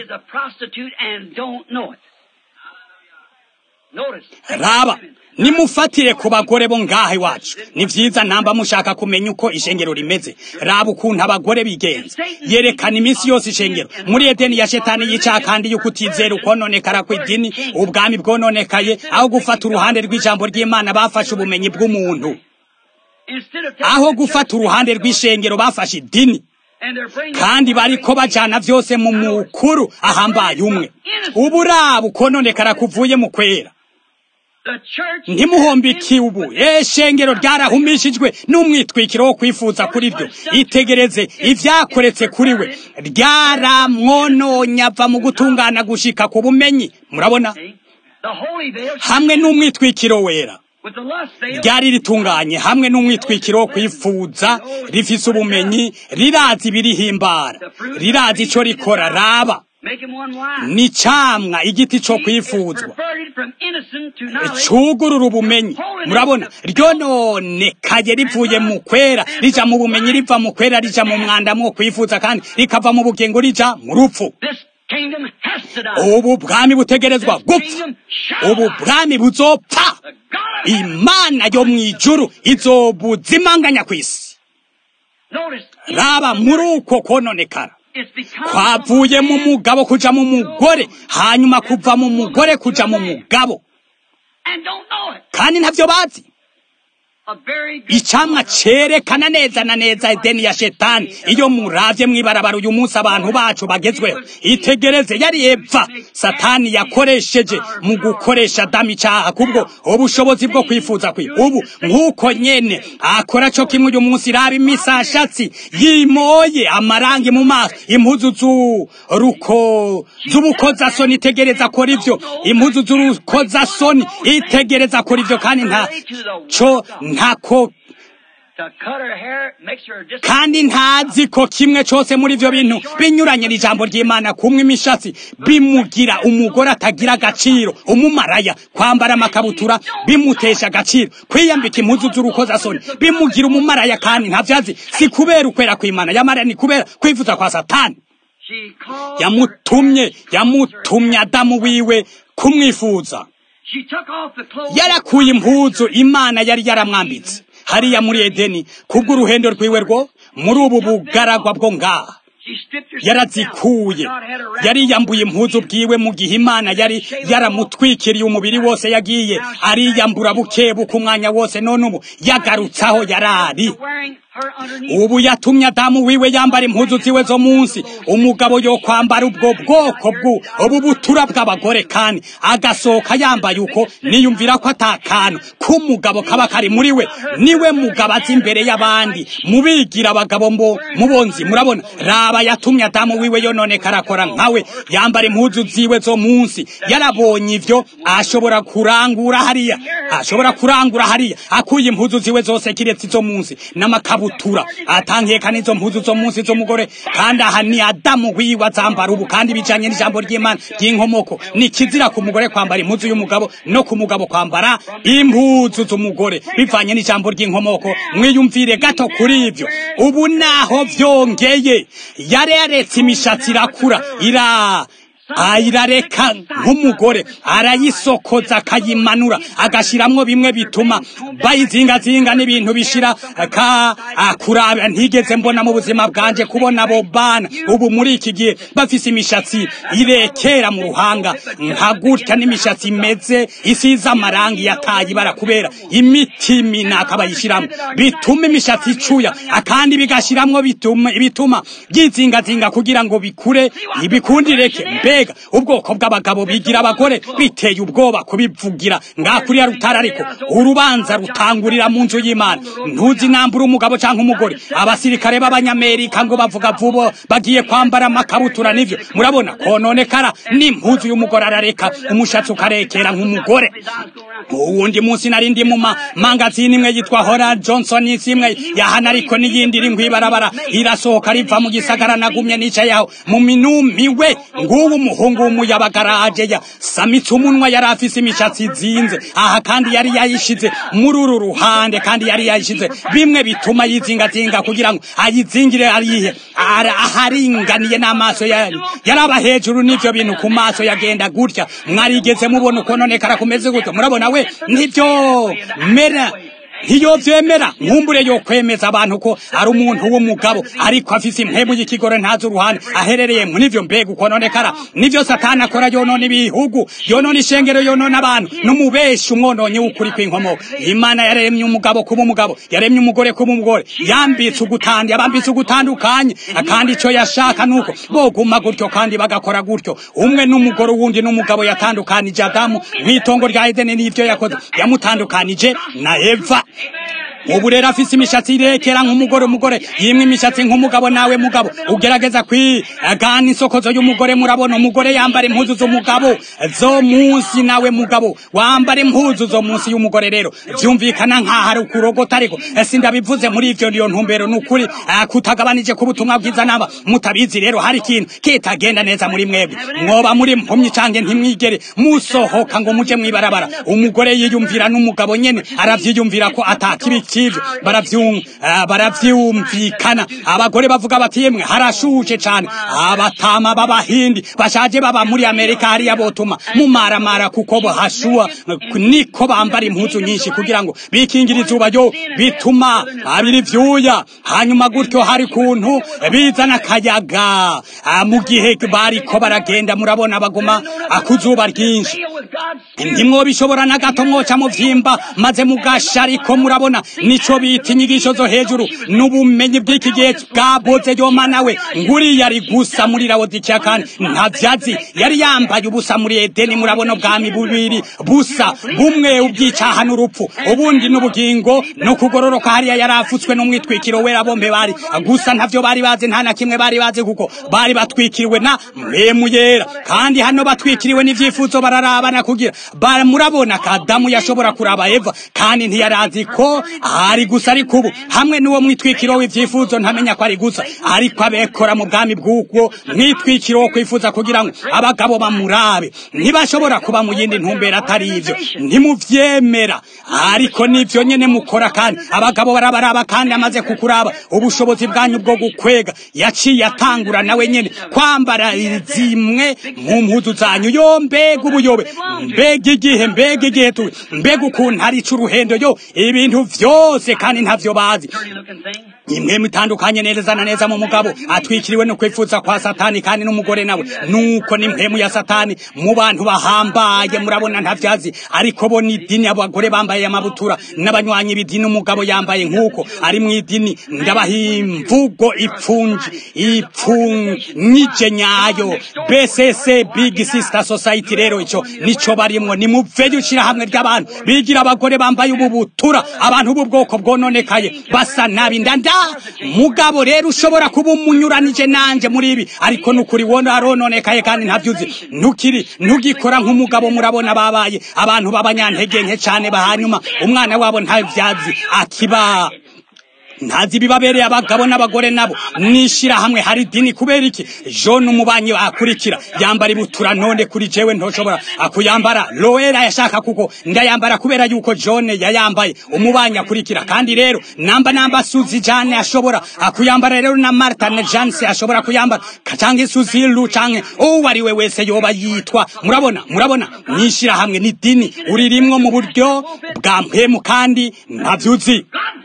raba nimufatire ku bagore bo ngaha iwacu ni vyiza namba mushaka kumenya uko ishengero rimeze raba ukuntu abagore bigenza yerekana iminsi yose ishengero muri edeni ya shetani yicaha kandi yuko utizera ukononekara kw'idini ubwami bwononekaye aho gufata uruhande rw'ijambo ry'imana bafashe ubumenyi bw'umuntu aho gufata uruhande rw'ishengero bafashe idini kandi bariko bajana vyose mu mukuru ahambaye umwe uburaba ukononekara kuvuye mu kwera ntimuhombiki ubu eshengero ryarahumishijwe n'umwitwikiro wo kwifuza kuri ryo itegereze ivyakoretse kuri we ryaramwononye ava mu gutungana gushika ku bumenyi murabona hamwe n'umwitwikiro wera ryari ritunganye hamwe n'umwitwikiro wo kwifuza rifise ubumenyi rirazi ibirihimbara rirazi ico rikora raba ni camwa igiti co kwifuzwa cugurura ubumenyi murabona ryononekaye rivuye mu kwera rija mu bumenyi riva mu kwera rija mu mwanda mwo kwifuza kandi rikava mu bugingo rija mu rupfu ubu bwami butegerezwa gupfa ubu bwami buzopfa imana yo mw'ijuru izobuzimanganya kw'isi raba muri uko kononekara kwavuye mu mugabo kuja mu mugore hanyuma kuva mu mugore kuja mu mugabo kandi ntavyo bazi icamwa cerekana neza na neza edeni ya shetani iyo muravye mwibarabara uyu munsi abantu bacu bagezweho itegereze yari eva satani yakoresheje mu gukoresha adamu icaha kubwo ubushobozi bwo kwifuza kwe ubu nk'uko nyene akora co kimwe uyu munsi raba imisashatsi yimoye amarangi mu maso impuzu z'uruko z'ubukozasoni itegereza akora ivyo impuzu z'urukozasoni itegereza akora ivyo kandi nta co ntako kandi ntazi ko kimwe cyose muri ivyo bintu binyuranye n'ijambo ry'imana kumwe imishatsi bimugira umugore atagira agaciro umumaraya kwambara amakabutura bimutesha agaciro kwiyambika impuzu z'urukozasoni bimugira umumaraya kandi ntavyazi si kubera ukwera kw'imana yamara ni kubera kwifuza kwa satani yamutumye yamutumye adamu wiwe kumwifuza yarakuye impuzu imana yari yaramwambitse hariya muri edeni kubw'uruhendo rwiwe rwo muri ubu bugaragwa bwo ngaha yarazikuye yari yambuye impuzu bwiwe mu gihe imana yari yaramutwikiriye umubiri wose yagiye ariyambura buke buke umwanya wose none ubu yagarutsaho yarari ubu yatumye adamu wiwe yambara impuzu ziwe zo munsi umugabo yo kwambara ubwo bwoko bwu ubu butura bw'abagore kandi agasohoka yambaye uko niyumvira ko atakantu k'umugabo kaba kari muri we niwe mugabo azi imbere y'abandi mubigira abagabo mbo mubonzi murabona raba aba yatumye adamu wiwe yononekara akora nkawe yambara impuzu ziwe zo munsi yarabonye ivyo ashobora kurangura hariya ashobora kurangura hariya akuye impuzu ziwe zose kiretse izo munsi n'amakabutura atankeka n'izo mpuzu zo munsi z'umugore kandi aha ni adamu wiwe azambara ubu kandi bijanye n'ijambo ry'imana ry'inkomoko ni kizira ku mugore kwambara impuzu y'umugabo no ku mugabo kwambara impuzu z'umugore bivanye n'ijambo ry'inkomoko mwiyumvire gato kuri ivyo ubu naho vyongeye yari yaretse imishatsi irakura ira ayirareka nk'umugore arayisokoza akayimanura agashiramwo bimwe bituma bayizingazinga n'ibintu bishira ka kuraba ntigeze mbona mu buzima bwanje kubona abo bana ubu muri iki gihe bafise imishatsi irekera mu ruhanga nka gutya n'imishatsi imeze isize amarangi yataye ibara kubera imiti minaka bayishiramwo bituma imishatsi icuya akandi bigashiramwo bituma bituma byizingazinga kugira ngo bikure ibikundireke mbega ubwoko bw'abagabo bigira abagore biteye ubwoba kubivugira ngakuri ya rutara ariko urubanza rutangurira mu nzu y'Imana ntuzi nambura umugabo canke umugore abasirikare b'abanyamerika ngo bavuga vubo bagiye kwambara amakabutura nivyo murabona kononekara n'impuzu y'umugore arareka umushatsi ukarekera nk'umugore uwundi munsi nari ndi mu mangazini imwe yitwa Hora Johnson imwe yahana ariko n'iyindi iri ngwibarabara irasohoka riva mu gisagara nagumye nicaye aho mu minumiwe nguwo umuhungu w'umuyabagaraje ya samitse umunwa yari afise imishatsi izinze aha kandi yari yayishize muri uru ruhande kandi yari yayishize bimwe bituma yizingazinga kugira ngo ayizingire arihe aharinganiye n'amaso yari yaraba hejuru n'ivyo bintu ku maso yagenda gutya mwarigeze mubona ukononekara kumeze gutyo murabona we nivyo mera ntiyo vyemera nkumbure yo kwemeza abantu ko ari umuntu w'umugabo ariko afise impemu y'ikigore ntazi uruhande aherereye mu nivyo mbega ukononekara nivyo satani akora yonona ibihugu yonona ishengero yonona abantu n'umubeshi umwononyi w'ukuri kw'inkomoko imana yaremye umugabo kuba umugabo yaremye umugore kuba umugore yambitse ugutandi yabambitse ugutandukanye kandi ico yashaka nuko boguma gutyo kandi bagakora gutyo umwe n'umugore uwundi n'umugabo yatandukanije adamu mw'itongo rya edeni n'ivyo yakoze yamutandukanije na eva ubu rero afise imishatsi irekera nk'umugore umugore yimwe imishatsi nk'umugabo nawe mugabo ugerageza kwigana isokozo y'umugore murabona umugore yambara impuzu z'umugabo zo munsi nawe mugabo wambara impuzu zo munsi y'umugore rero vyumvikana nk'aho ari ukurogota ariko sindabivuze muri ivyo niyo ntumbero ni ukuri kutagabanije ku butumwa bwiza naba mutabizi rero hari ikintu kitagenda neza muri mwebwe mwoba muri mpumyi canke ntimwigere musohoka ngo muje mwibarabara umugore yiyumvira n'umugabo nyene aravyiyumvira ko atakibi kivyo baravyumvikana abagore bavuga bati yemwe harashushe cane abatama b'abahindi bashaje baba muri amerika hariya botuma mumaramara kuko bahashua niko bambara impuzu nyinshi kugira ngo bikingira izuba ryo bituma abiri vyuya hanyuma gutyo hari kuntu bizana akayaga mu gihe bariko baragenda murabona baguma akuzuba ryinshi ntimwobishobora na gato mwoca muvyimba maze mugasha ariko murabona nico bita inyigisho zo hejuru n'ubumenyi bw'iki gihe bwaboze yoma nawe nguri yari gusa muri lawodikiya kandi nta vyazi yari yambaye ubusa muri edeni murabona ubwami bubiri busa bumwe ubwicaha n'urupfu ubundi n'ubugingo no kugororoka hariya yari afutswe n'umwitwikiro wera bombe bari gusa ntavyo bari bazi nta na kimwe bari bazi kuko bari batwikiriwe na mpemu yera kandi hano batwikiriwe n'ivyifuzo bararabana kugira murabona kadamu yashobora kuraba eva kandi ntiyarazi ko ari gusa ariko ubu hamwe n'uwo mwitwikiro w'ivyifuzo ntamenya ko ari gusa ariko abekora mu bwami bw'ubwo mwitwikiro wo kwifuza kugira ngo abagabo bamurabe ntibashobora kuba mu yindi ntumbero atari ivyo ntimuvyemera ariko nivyo nyene mukora kandi abagabo barabaraba kandi amaze kukuraba ubushobozi bwanyu bwo gukwega yaciye atangura nawe nyene kwambara zimwe mu mpuzu zanyu yo mbega ubuyobe mbega igihe mbega igihe tu mbega ukuntu hari icuruhendo yo ibintu vyose kandi ntavyo bazi imwe mitandukanye neza na neza mu mugabo atwikiriwe no kwifuza kwa satani kandi n'umugore nawe nuko ni mpemu ya satani mu bantu bahambaye murabona ntavyazi ariko bo ni idini abagore bambaye amabutura n'abanywanyi b'idini umugabo yambaye nk'uko ari mu idini ndabaha imvugo ipfunji ipfunyije nyayo BCC Big Sister Society rero ico nico barimwo ni muveyo ushira hamwe ry'abantu bigira abagore bambaye ubu butura abantu ubu bwoko bwononekaye basa nabi ndanda mugabo rero ushobora kuba umunyuranije nanje muri ibi ariko nukuri wona arononekaye kandi ntavyuzi ntukiri ntugikora nk'umugabo murabona babaye abantu b'abanyantege nke cane bahanyuma umwana wabo ntavyazi akiba ntazi bibabereye abagabo n'abagore nabo nishira hamwe hari dini kubera iki John umubanyi akurikira yambara ibutura none kuri jewe ntoshobora akuyambara Loera yashaka kuko ndayambara kubera yuko John yayambaye umubanyi akurikira kandi rero namba namba Suzy Jane ashobora akuyambara rero na Martha na Jance ashobora kuyambara canke Suzy Lu canke uwo ari we wese yoba yitwa murabona murabona nishira hamwe ni dini uririmwo mu buryo bwa mpemu kandi ntavyuzi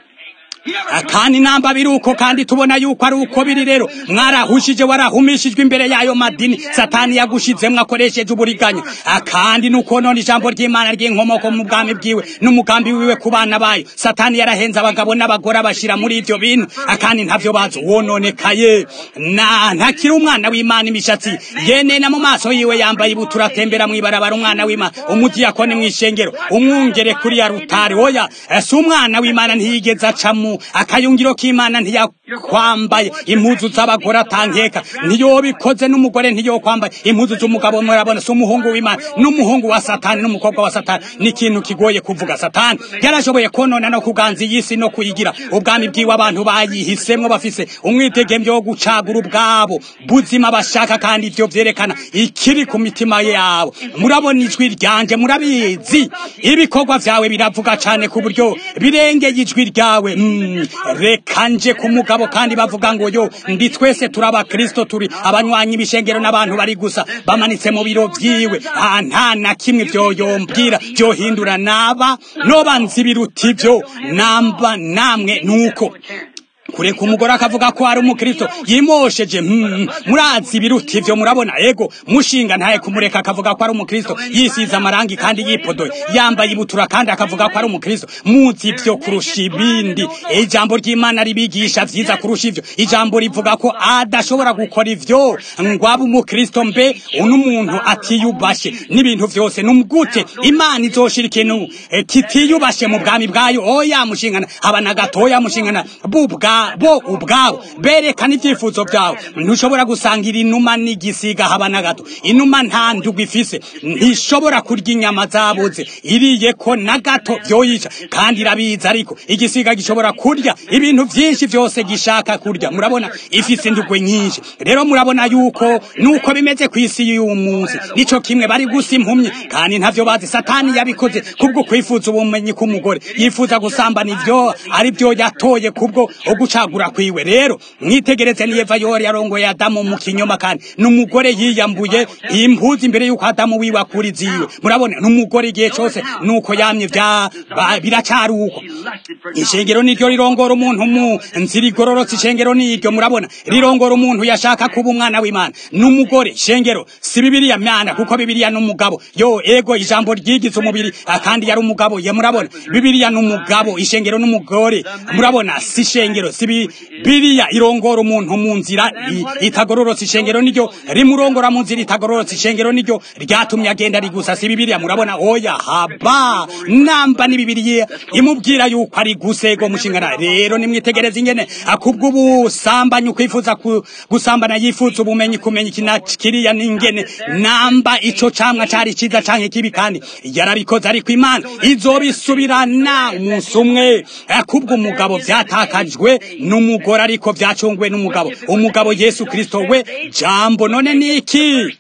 kandi namba biri uko kandi tubona yuko ari uko biri rero mwarahushije warahumishijwe imbere y'ayo madini satani yagushizemwo akoresheje uburiganya kandi nuko none ijambo ry'imana ry'inkomoko mu bwami bwiwe n'umugambi wiwe ku bana bayo satani yarahenze abagabo n'abagore abashira muri ivyo bintu kandi ntavyo bazi wononekaye na ntakiri umwana w'imana imishatsi yenena mu maso yiwe yambaye ibutura atembera mw'ibarabara umwana w'imana umudiyakoni mw'ishengero umwungere kuri ya rutari oya si umwana w'imana ntiyigeze acamu akayungiro k'imana ntiyakwambaye impuzu z'abagore atankeka ntiyobikoze n'umugore ntiyokwambaye impuzu z'umugabo murabona si umuhungu w'imana n'umuhungu wa satani n'umukobwa wa satani ni ikintu kigoye kuvuga satani yarashoboye konona no kuganza iyi si no kuyigira ubwami bwiwe abantu bayihisemwo bafise umwidegemvyo wo gucagura ubwabo buzima bashaka kandi ivyo vyerekana ikiri ku mitima yabo murabona ijwi ryanje murabizi ibikorwa vyawe biravuga cane ku buryo birengeye ijwi ryawe mm, reka nje ku mugabo kandi bavuga ngo yo ndi twese turi abakristo turi abanywanyi b'ishengero n'abantu bari gusa bamanitse mu biro vyiwe nta na kimwe vyoyombwira vyohindura naba noba nzi biruta ivyo namba namwe nuko kureka umugore akavuga ko ari umukristo yimosheje mm, murazi biruta ivyo murabona ego mushinga ntaye kumureka akavuga ko ari umukristo yisize amarangi kandi yipodoye yambaye ibutura kandi akavuga ko ari umukristo muzi ivyo kurusha ibindi ijambo ry'imana ribigisha vyiza kurusha ivyo ijambo rivuga ko adashobora gukora ivyo ngo abe umukristo mbe umuntu atiyubashe n'ibintu vyose numgute imana izoshira ikintu eh, kitiyubashe mu bwami bwayo oya mushingana abana gatoya mushingana bubwa bo ubwabo berekana ibyifuzo byawe ntushobora gusangira inuma n'igisiga haba na gato inuma nta ndugu ifise ntishobora kurya inyama zabuze iriye ko na gato vyoyica kandi irabizi ariko igisiga gishobora kurya ibintu vyinshi vyose gishaka kurya murabona ifise indugwe nyinshi rero murabona yuko nuko bimeze ku isi y'uyu munsi nico kimwe bari gusa impumyi kandi ntavyo bazi satani yabikoze kubwo kwifuza ubumenyi k'umugore yifuza gusambana ivyo ari byo yatoye kubwo ugucagura kwiwe rero mwitegereze ni Eva yori yarongoye Adamu mu kinyoma kandi n'umugore yiyambuye impuzu imbere yuko Adamu wiwe akuri ziwe murabona n'umugore igihe cyose nuko yamye vya biracari uko ishengero niryo rirongora umuntu mu nzira igororotse ishengero niryo murabona rirongora umuntu yashaka kuba umwana w'Imana n'umugore ishengero si bibiliya mwana kuko bibiliya n'umugabo yo ego ijambo ryigize umubiri kandi yari umugabo ye murabona bibiliya n'umugabo ishengero n'umugore murabona si ishengero si bibiliya irongora umuntu mu nzira itagororotse ishengero niryo rimurongora mu nzira itagororotse ishengero niryo ryatumye agenda ari gusa si bibiliya murabona oya haba namba ni bibiliya imubwira yuko ari gusego mushingana rero nimwitegereze ingene akubwo ubusambanyi ukwifuza gusambana yifuza ubumenyi kumenya ikina kiriya n'ingene namba ico camwa cari ciza canke kibi kandi yarabikoze ariko imana izobisubirana umunsi umwe akubwo umugabo vyatakajwe n'umugore ariko vyacungwe n'umugabo umugabo Yesu Kristo we jambo none niki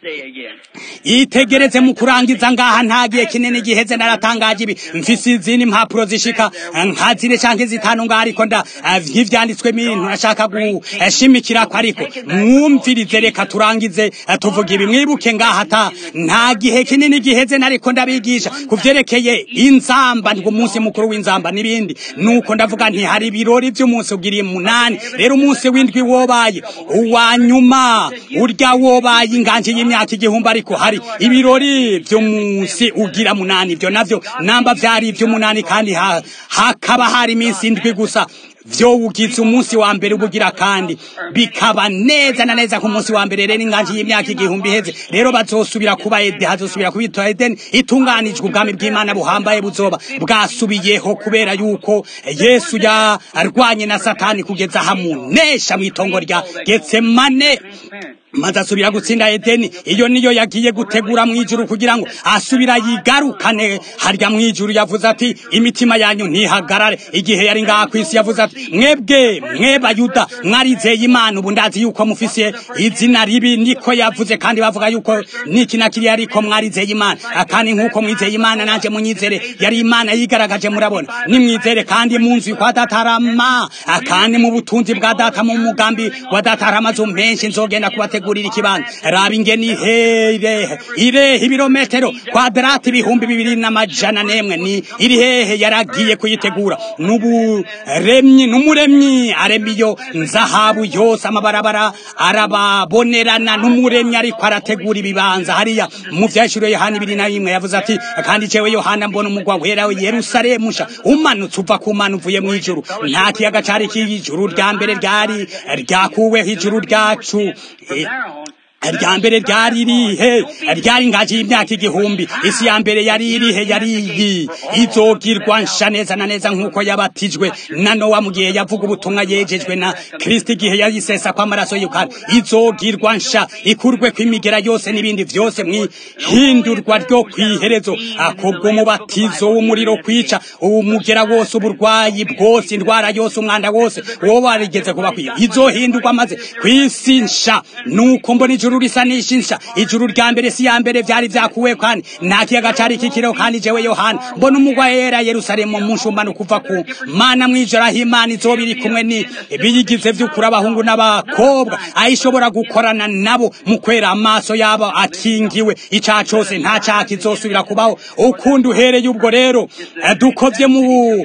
itegereze mu kurangiza ngaha ntagiye kinini giheze naratangaje ibi mfise izindi impapuro zishika nka zine canke zitanu ngaha ariko nda nk'ivyanditswe ibintu nashaka gushimikira ko ariko mwumvirize reka turangize tuvuga ibi mwibuke ngaha ata nta gihe kinini giheze nariko ndabigisha kuvyerekeye inzamba ngo umunsi mukuru w'inzamba n'ibindi nuko ndavuga nti hari ibirori vy'umunsi ugiriye munani rero umunsi w'indwi wobaye uwa nyuma urya wobaye inganje y'imyaka igihumbi ariko hari ibirori vy'umunsi ugira munani ivyo navyo namba vyari ivy'umunani kandi ha, hakaba hari iminsi indwi gusa vyowugize umunsi wa mbere ubugira kandi bikaba neza na neza ku munsi wa mbere rero inganji y'imyaka igihumbi iheze rero bazosubira kuba ede hazosubira kubitwa edeni itunganijwe ubwami bw'imana buhambaye buzoba bwasubiyeho kubera yuko yesu yarwanye na satani kugeza hamunesha mu itongo rya getsemane maze asubira gutsinda edeni iyo niyo yagiye gutegura mu ijuru kugira ngo asubira yigarukane harya mu ijuru yavuze ati imitima yanyu ntihagarare igihe yari ngaha ku isi yavuze ati mwebwe mwebayuda mwarizeye imana ubu ndazi yuko mufise izina ribi niko yavuze kandi bavuga yuko niki na kiriya ariko mwarizeye imana kandi nk'uko mwizeye imana nanjye munyizere yari imana yigaragaje murabona nimwizere kandi mu nzu kwa datarama kandi mu butunzi bwa data mu mugambi wa datarama amazu menshi nzogenda kubatega gutegurira ikibanza raba ingeni hehe irehe ibirometero kwadrati ibihumbi bibiri n'amajana nemwe ni iri hehe yaragiye kuyitegura n'uburemyi n'umuremyi arema iyo nzahabu yose amabarabara arababonerana n'umuremyi ariko arategura ibibanza hariya mu vyashiro yohana ibiri na rimwe yavuze ati kandi jewe yohana mbona umugwa wera yerusalemu sha umanutse uva ku mana uvuye mu ijuru nta kiyaga cari k'ijuru rya mbere ryari ryakuweho ijuru ryacu rya mbere ryari irihe ryari ingaji y'imyaka igihumbi isi ya mbere yari irihe yari iyi izogirwa nsha neza na neza nk'uko yabatijwe na nowa mu gihe yavuga ubutumwa yejejwe na kristo igihe yayisesa kw'amaraso y'ukara izogirwa nsha ikurwe kw'imigera yose n'ibindi vyose mw'ihindurwa ryo kw'iherezo akubwo umubatizo w'umuriro kwica umugera wose uburwayi bwose indwara yose umwanda wose wowe warigeze kuba kwiyo izohindurwa maze kw'isi nsha nuko mbona ijuru risa nishinsha ijuru rya mbere si ya mbere vyari vyakuwe kandi nta kiyaga cari kikiriho kandi jewe yohana mbona umugwa yera yerusalemu mu nshumbano kuva ku mana mw'ijoro aho imana izoba iri kumwe ni biyigize vy'ukuri abahungu n'abakobwa ayishobora gukorana nabo mu kwera amaso yabo akingiwe icaha cose nta caha kizosubira kubaho ukundi uhereye ubwo rero dukovye mu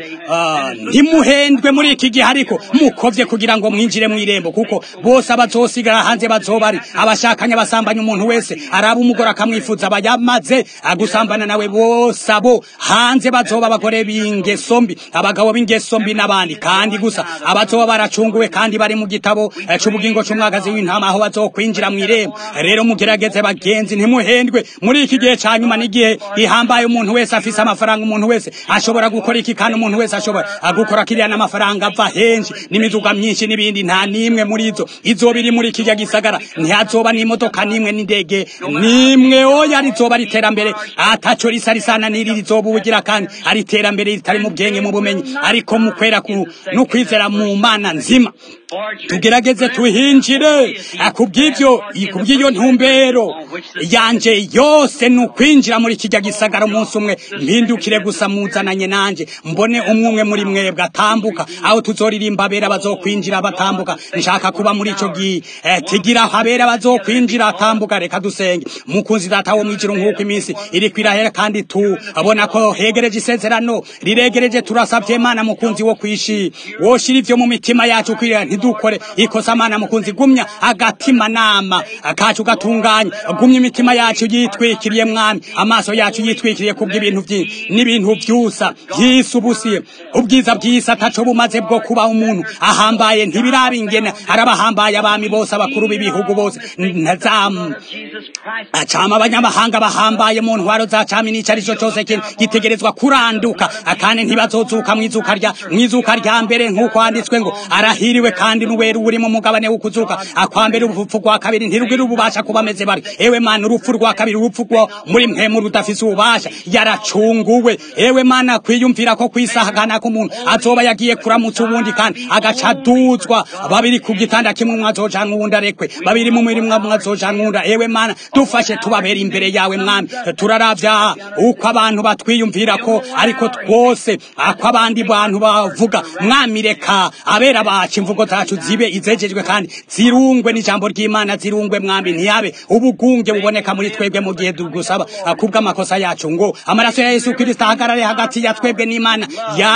ntimuhendwe muri iki gihe ariko mukovye kugira ngo mwinjire mw'irembo kuko bose abazosigara hanze bazoba ari abashakanye basambanya umuntu wese araba umugore akamwifuza abayamaze agusambana nawe bose abo hanze bazoba abagore b'ingeso mbi abagabo b'ingeso mbi n'abandi kandi gusa abazoba baracunguwe kandi bari mu gitabo c'ubugingo c'umwagazi w'intama aho bazokwinjira mw'irembo rero mugerageze bagenzi ntimuhendwe muri iki gihe ca nyuma n'igihe ihambaye umuntu wese afise amafaranga umuntu wese ashobora gukora iki kandi umuntu wese ashobora gukora kiriya n'amafaranga ava henshi n'imizuga myinshi n'ibindi nta n'imwe muri izo izoba iri muri kirya gisagara ntihazoba n'imodoka n'imwe n'indege n'imwe oya rizoba ari iterambere ataco risa risana n'iri rizoba ubugira kandi ari iterambere ritari mu bwenge mu bumenyi ariko mu kwera no kwizera mu mana nzima tugerageze tuhinjire kubw'ivyo kubw'iyo ntumbero yanje yose ni ukwinjira muri kijya gisagara umunsi umwe mpindukire gusa muzananye nanje mbone umwe umwe muri mwebwe atambuka aho tuzoririmba abera bazokwinjira batambuka nshaka kuba muri ico gihe kigira habera bazokwinjira atambuka reka dusenge mukunzi data wo mwijuru nk'uko iminsi iri kwirahera kandi tubona ko hegereje isezerano riregereje turasavye imana mukunzi wo kwishi woshira ivyo mu mitima yacu kwirira ntidukore ikosa mana mukunzi gumya agatima nama kacu gatunganya gumya imitima yacu yitwikiriye mwami amaso yacu yitwikiriye kubw'ibintu byinshi n'ibintu vyusa yisubusiye ubwiza bw'isi ataco bumaze bwo kuba umuntu ahambaye ntibirabingena arabahambaye abami bose abakuru b'ibihugu bose ntazamu acama abanyamahanga bahambaye mu ntwaro za cami n'ico arico cose gitegerezwa kuranduka kandi ntibazozuka mw'izuka rya mw'izuka rya mbere nk'uko handitswe ngo arahiriwe kandi n'uwera uri mu mugabane wo kuzuka akwambere urupfu rwa kabiri ntirugire ububasha kuba ameze bari ewe mana urupfu rwa kabiri urupfu rwo muri mpemu rudafise ububasha yaracunguwe ewe mana kwiyumvira ko kwisahagana k'umuntu azoba yagiye kuramutsa ubundi kandi agaca aduzwa babiri ku gitanda kimwe umwe azojanka uwundi arekwe babiri mu murimo umwe azojanka uwundi ewe mana dufashe tubabera imbere yawe mwami turaravya uko abantu batwiyumvira ko ariko twose ako abandi bantu bavuga mwami reka abera bacu imvugo zacu zibe izejejwe kandi zirungwe n'ijambo ry'imana zirungwe mwami ntiyabe ubugunge buboneka muri twebwe mu gihe dugusaba kubw'amakosa yacu ngo amaraso ya yesu kirisito ahagarare hagati ya twebwe n'imana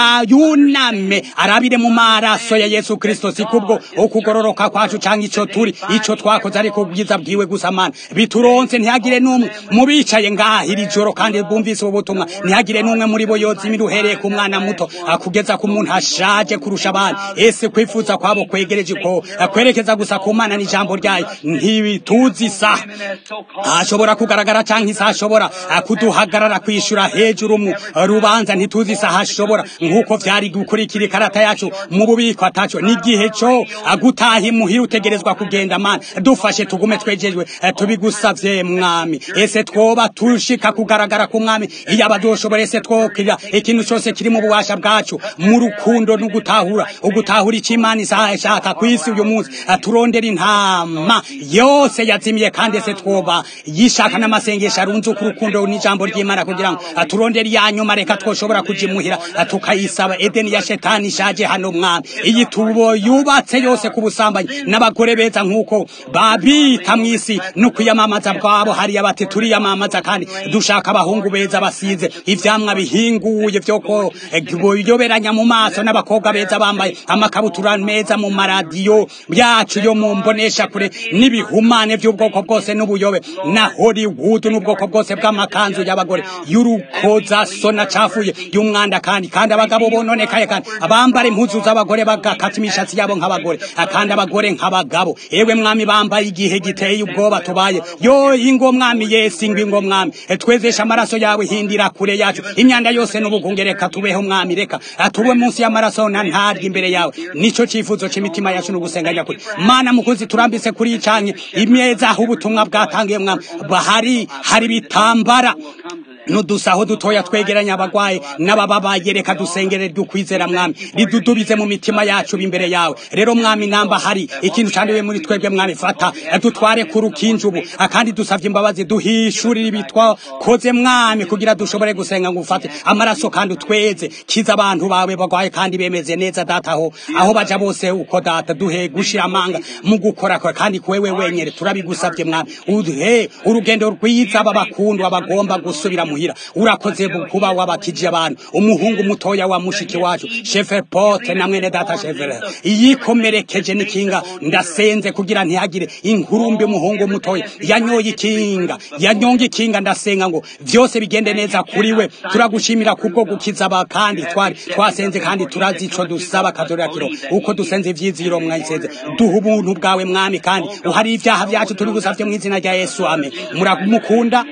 yayuname arabire mu maraso ya yesu kirisito si kubwo ukugororoka kwacu cyangwa icyo turi icyo twakoze ariko ubwiza bwiwe gusa mana bituronse ntihagire n'umwe mu bicaye ngaha iri joro kandi bumvise ubu butumwa ntihagire n'umwe muri bo yozimira uhereye ku mwana muto kugeza ku muntu ashaje kurusha abandi ese kwifuza kwabo kwegereje ko kwerekeza gusa ku mana n'ijambo ryayo ntibituzi isaha ashobora kugaragara cyangwa isaha ashobora kuduhagarara kwishyura hejuru mu rubanza ntituzi isaha ashobora nk'uko byari gukurikira ikarata yacu mu bubiko ataco n'igihe cyo gutaha imuhira utegerezwa kugenda mana dufashe tugume twejejwe tubigusavye mwami ese twoba tushika kugaragara ku mwami iyo abadoshobora ese twokira ikintu cyose kiri mu bubasha bwacu mu rukundo no gutahura ugutahura icyo imana isaha ishaka ku isi uyu munsi turondera intama yose yazimiye kandi ese twoba yishaka n'amasengesho arunze ku rukundo n'ijambo ry'imana kugira ngo turondere iya nyuma reka twoshobora kujimuhira tukayisaba edeni ya shetani ishaje hano mwami iyi tubo yubatse yose ku busambanyi n'abagore beza nk'uko babita mu isi no kwiyamamaza bwabo hariya bati turiyamamaza kandi dushaka abahungu beza basize ivyamwa bihinguye vyo ko yoberanya mu maso n'abakobwa beza bambaye amakabutura meza mu maradiyo byacu yo mu mbonesha kure n'ibihumane by'ubwoko bwose n'ubuyobe na Hollywood n'ubwoko bwose bw'amakanzu y'abagore y'urukoza sona cafuye y'umwanda kandi kandi abagabo bononekaye kandi abambara impuzu z'abagore bagakata imishatsi yabo nk'abagore kandi abagore nk'abagabo ewe mwami bambaye igihe giteye ubwoba tubaye yo ingo mwami yesi ngo ingo mwami twezesha amaraso yawe hindira kure yacu imyanda yose n'ubugunge reka tubeho mwami reka tube munsi y'amaraso na ntarya imbere yawe nico cifuzo c'imitima yacu n'ugusenganya kure mana mukuzi turambise kuri icanye imeza aho ubutumwa bwatangiye mwami bahari hari bitambara nudusaho dutoya twegeranya abagwaye n'abababaye reka dusengere ry'ukwizera mwami ridudubize mu mitima yacu imbere yawe rero mwami namba hari ikintu candiwe muri twebwe mwami fata dutware ku rukinjubu kandi dusavye imbabazi duhishurire ibitwa koze mwami kugira dushobore gusenga ngo ufate amaraso kandi utweze kiza abantu bawe bagwaye kandi bemeze neza data aho aho baja bose uko data duhe gushira amanga mu gukora kandi kwewe wenyere turabigusavye mwami uduhe urugendo rwiza babakundwa bagomba gusubira muhira urakoze kuba wabakije abantu umuhungu mutoya wa mushiki wacu shefe pote na mwene data shefere yikomerekeje n'ikinga ndasenze kugira ntihagire inkurumbi umuhungu mutoya yanyoye ikinga yanyonga ikinga ndasenga ngo vyose bigende neza kuri we turagushimira kubwo gukiza aba kandi twari twasenze kandi turazi ico dusaba kazorakiro uko dusenze ivyiziro mwayisenze duha ubuntu bwawe mwami kandi uhari ivyaha vyacu turi gusavye mu izina rya yesu amen muramukunda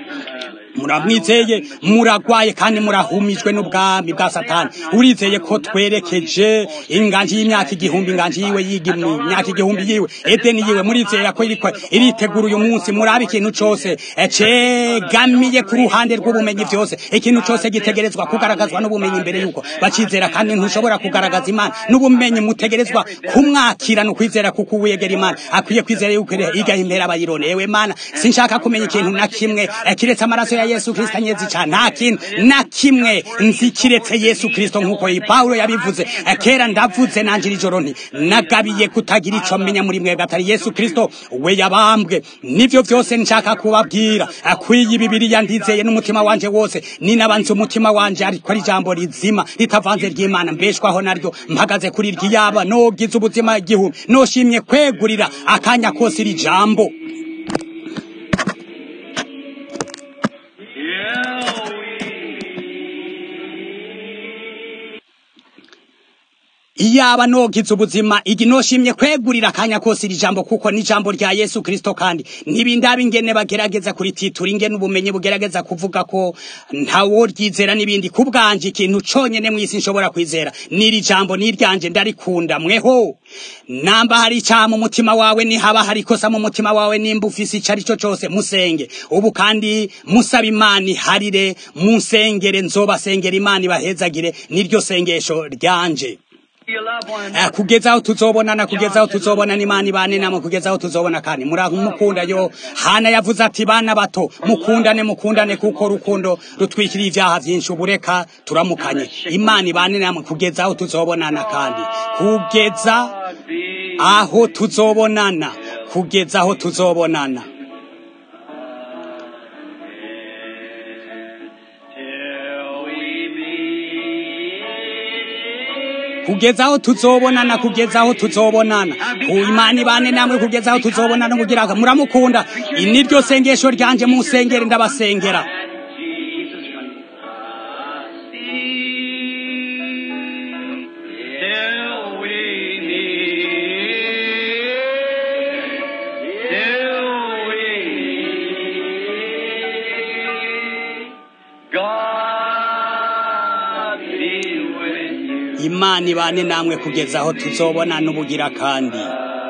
muramwizeye muragwaye kandi murahumijwe n'ubwami bwa satani urizeye ko twerekeje inganji y'imyaka igihumbi inganji yiwe yiga imyaka igihumbi yiwe edeni yiwe murizera ko iriko iritegura uyu munsi murabe ikintu cose cegamiye ku ruhande rw'ubumenyi vyose ikintu cose gitegerezwa kugaragazwa n'ubumenyi imbere yuko bacizera kandi ntushobora kugaragaza imana n'ubumenyi mutegerezwa kumwakira no kwizera kuko uwegera imana akwiye kwizera yuko igaha imbere abayironewe mana sinshaka kumenya ikintu na kimwe kiretse amaraso ya yesu kristo anyezi cyane nta kintu na kimwe nzi kiretse yesu kristo nk'uko pawulo yabivuze kera ndavuze nanjye ijoro nti nagabiye kutagira icyo menya muri mwebwe atari yesu kristo we yabambwe nibyo byose nshaka kubabwira akwiye bibiriya ndizeye n'umutima wanje wose ninabanze umutima wanje ariko ari ijambo rizima ritavanze ry'imana mbeshwaho naryo mpagaze kuri ryiyaba nogize ubuzima igihumbi noshimye kwegurira akanya kose iri jambo iyaba nogize ubuzima igi noshimye kwegurira akanya kose iri jambo kuko ni jambo rya Yesu Kristo kandi nibindaba ingene bagerageza kurititura ingene ubumenyi bugerageza kuvuga ko ntawo ryizera nibindi kubwanje ikintu conyene mwisi nshobora kwizera niri jambo niryanje ndarikunda mweho namba hari icyaha mu mutima wawe ni haba hari ikosa mu mutima wawe nimba ufise icyo ari cyo cyose musenge ubu kandi musaba imana iharire musengere nzobasengera imana ibahezagire niryo sengesho ryanje kugeza aho tuzobonana kugeza aho tuzobonana imana ibane namwe kugeza aho tuzobona kandi muramukunda yo hana yavuze ati bana bato mukundane mukundane kuko rukundo rutwikiriye ibyaha byinshi ubureka turamukanye imana ibane namwe kugeza aho tuzobonana kandi kugeza aho tuzobonana kugeza aho tuzobonana till we meet. kugeza aho tuzobonana kugeza aho tuzobonana ku imana ibane namwe kugeza aho tuzobonana kugira ngo muramukunda iri ni ryo sengesho ryanje musengere ndabasengera Jesus see till we meet, till we meet. God be with you. imana ibane namwe kugeza aho tuzobonana ubugira kandi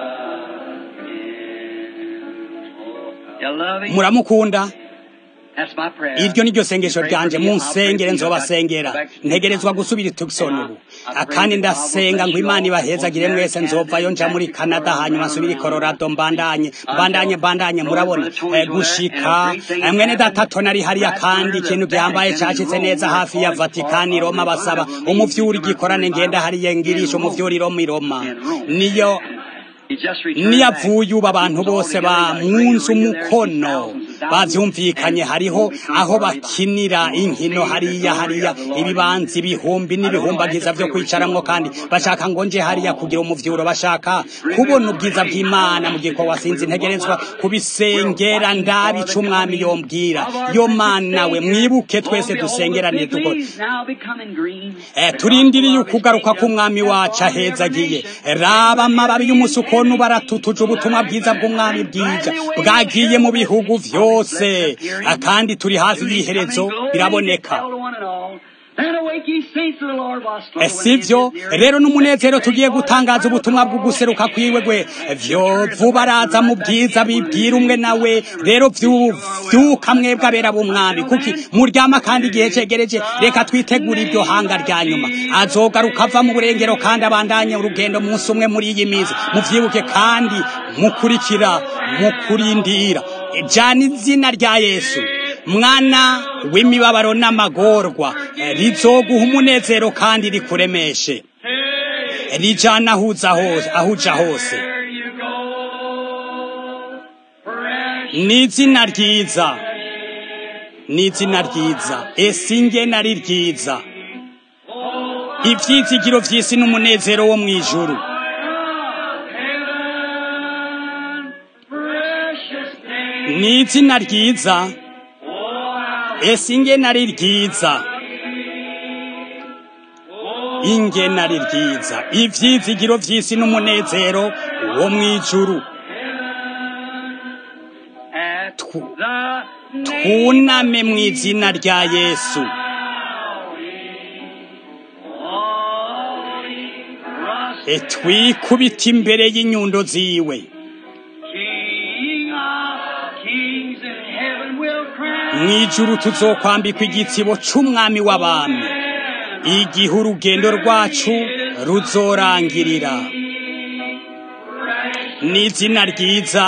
You love him? muramukunda That's my prayer. iryo ni ryo sengesho Pray for ryanje me, I'll pray munsengere for you. nzobasengera I'll back to you. ntegerezwa gusubira itukisoni ubu akandi ndasenga ngo imana ibahezagire mwese nzovayo nja muri canada hanyuma nsubire i colorado mbandanye mbandanye mbandanye murabona eh, gushika eh, mwene data nari hariya kandi ikintu gihambaye cacitse neza hafi ya vatikani roma basaba umuvyuri gikorane ngenda hariya ngirisha umuvyuri roma i roma niyo He just returned niyavuye ubu abantu bose bamwunze umukono bavyumvikanye hariho aho bakinira inkino hariya hariya ibibanza ibihumbi n'ibihumbagiza vyo kwicaramwo kandi bashaka ngo nje hariya kugira umuvyuro bashaka kubona ubwiza bw'imana mu gihe wasinze integerezwa kubisengera ndabi ico umwami yombwira yo mana we mwibuke twese dusengerane tuko Leaves now becoming green. Eh, turindiriye ukugaruka k'umwami wacu ahezagiye raba amababi y'umusukonu baratutuje ubutumwa bwiza bw'umwami bwija bwagiye mu bihugu vyose Ah, kandi turi hafi y'iherezo biraboneka Eh, sivyo rero n'umunezero tugiye gutangaza ubutumwa bwo guseruka kwiwe gwe vyo vuba araza mu bwiza bibwira umwe nawe rero vyu- vyuka mwebwe abera b'umwami kuki muryama kandi igihe cegereje reka twitegure iryo hanga rya nyuma azogaruka ava mu burengero kandi abandanye urugendo munsi umwe muri iyi minsi muvyibuke kandi mukurikira mukurindira jana izina rya yesu mwana w'imibabaro n'amagorwa rizoguha umunezero kandi rikuremeshe rijana ahuza hose ahuja hose ni izina ryiza ni izina ryiza ese ingene ari ryiza ivyizigiro vy'isi n'umunezero wo mw'ijuru ni izina ryiza ese ingene ari ryiza ingene ari ryiza ivyizigiro vy'isi n'umunezero wo mw'ijuru Twu- twuname mu izina rya yesu E, twikubite imbere y'inyundo ziwe mw'ijuru tuzokwambikwa igitsibo c'umwami w'abami igihe urugendo rwacu ruzorangirira ni izina ryiza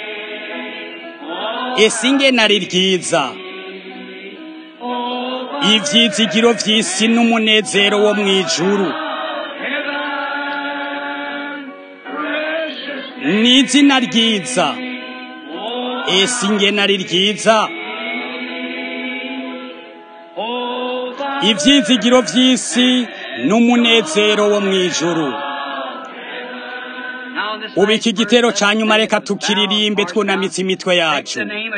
ese ingene ari ryiza ivyizigiro vy'isi n'umunezero wo mw'ijuru ni izina ryiza ese ingene ari ryiza ivyizigiro vy'isi n'umunezero wo mw'ijuru ubu iki gitero ca nyuma reka tukiririmbe twunamitse imitwe yacu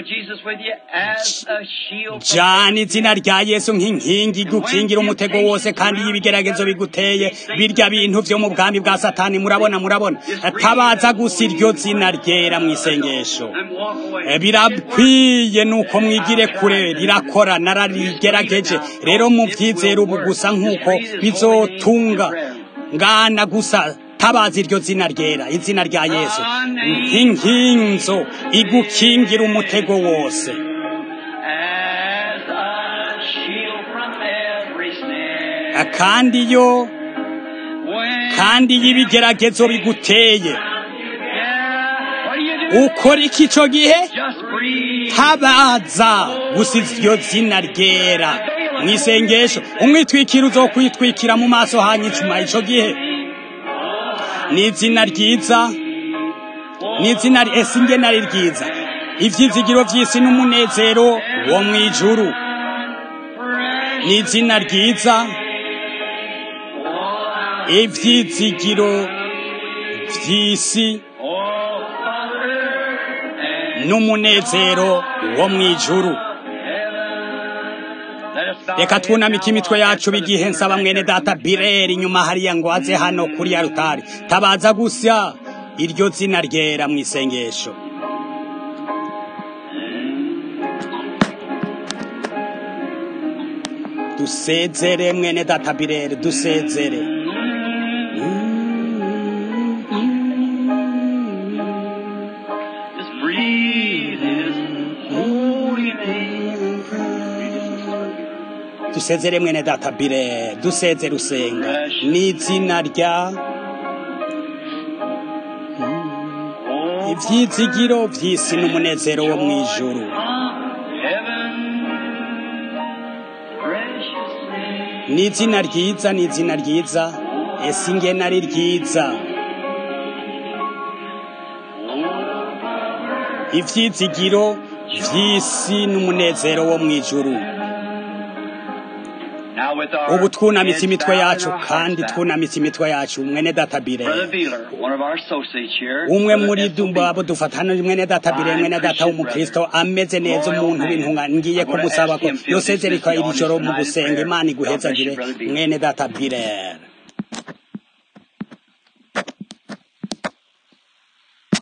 jana izina rya yesu nk'inkingi igukingira umutego wose kandi y'ibigeragezo biguteye birya bintu vyo mu bwami bwa satani murabona murabona tabaza gusa iryo zina ryera mu isengesho Eh, birakwiye nuko mwigire kure rirakora nararigerageje rero muvyizere ubu gusa nk'uko bizotunga ngana gusa tabaza iryo zina ryera izina rya yesu nk'inkinzo igukingira umutego wose kandi yo kandi y'ibigeragezo biguteye ukora iki ico gihe tabaza gusa iryo zina ryera mu isengesho umwitwikiro uzokwitwikira mu maso hanyuma ico gihe ni izina ryiza ni izina ese ingena ari ryiza ibyizigiro by'isi n'umunezero wo mu ijuru ni izina ryiza ibyizigiro by'isi n'umunezero wo mu ijuru reka twunamike imitwe yacu bigihe nsaba mwene data bireri inyuma hariya ngo aze hano kuri ya rutari tabaza gusa iryo zina ryera mu isengesho dusezere mwene data bireri dusezere Just breathe His holy name. dusezere mwene data bireri dusezere usenga ni izina rya Oh, ibyizigiro by'isi n'umunezero wo mu ijuru heaven, precious name. ni izina ryiza ni izina ryiza ese ingena ari ryiza ibyizigiro by'isi n'umunezero wo mu ijuru Now with our ubu twunamitse heads imitwe bowed and yacu our hearts kandi bowed. twunamitse imitwe yacu mwene data bire Brother Beeler, one of our associates here. umwe Brother muri S.O. dumba abo dufatana mwene data bire mwene data w'umukristo ameze neza umuntu w'intunga ngiye kumusaba ko yosezereka iri joro mu gusenga imana iguhezagire mwene data bire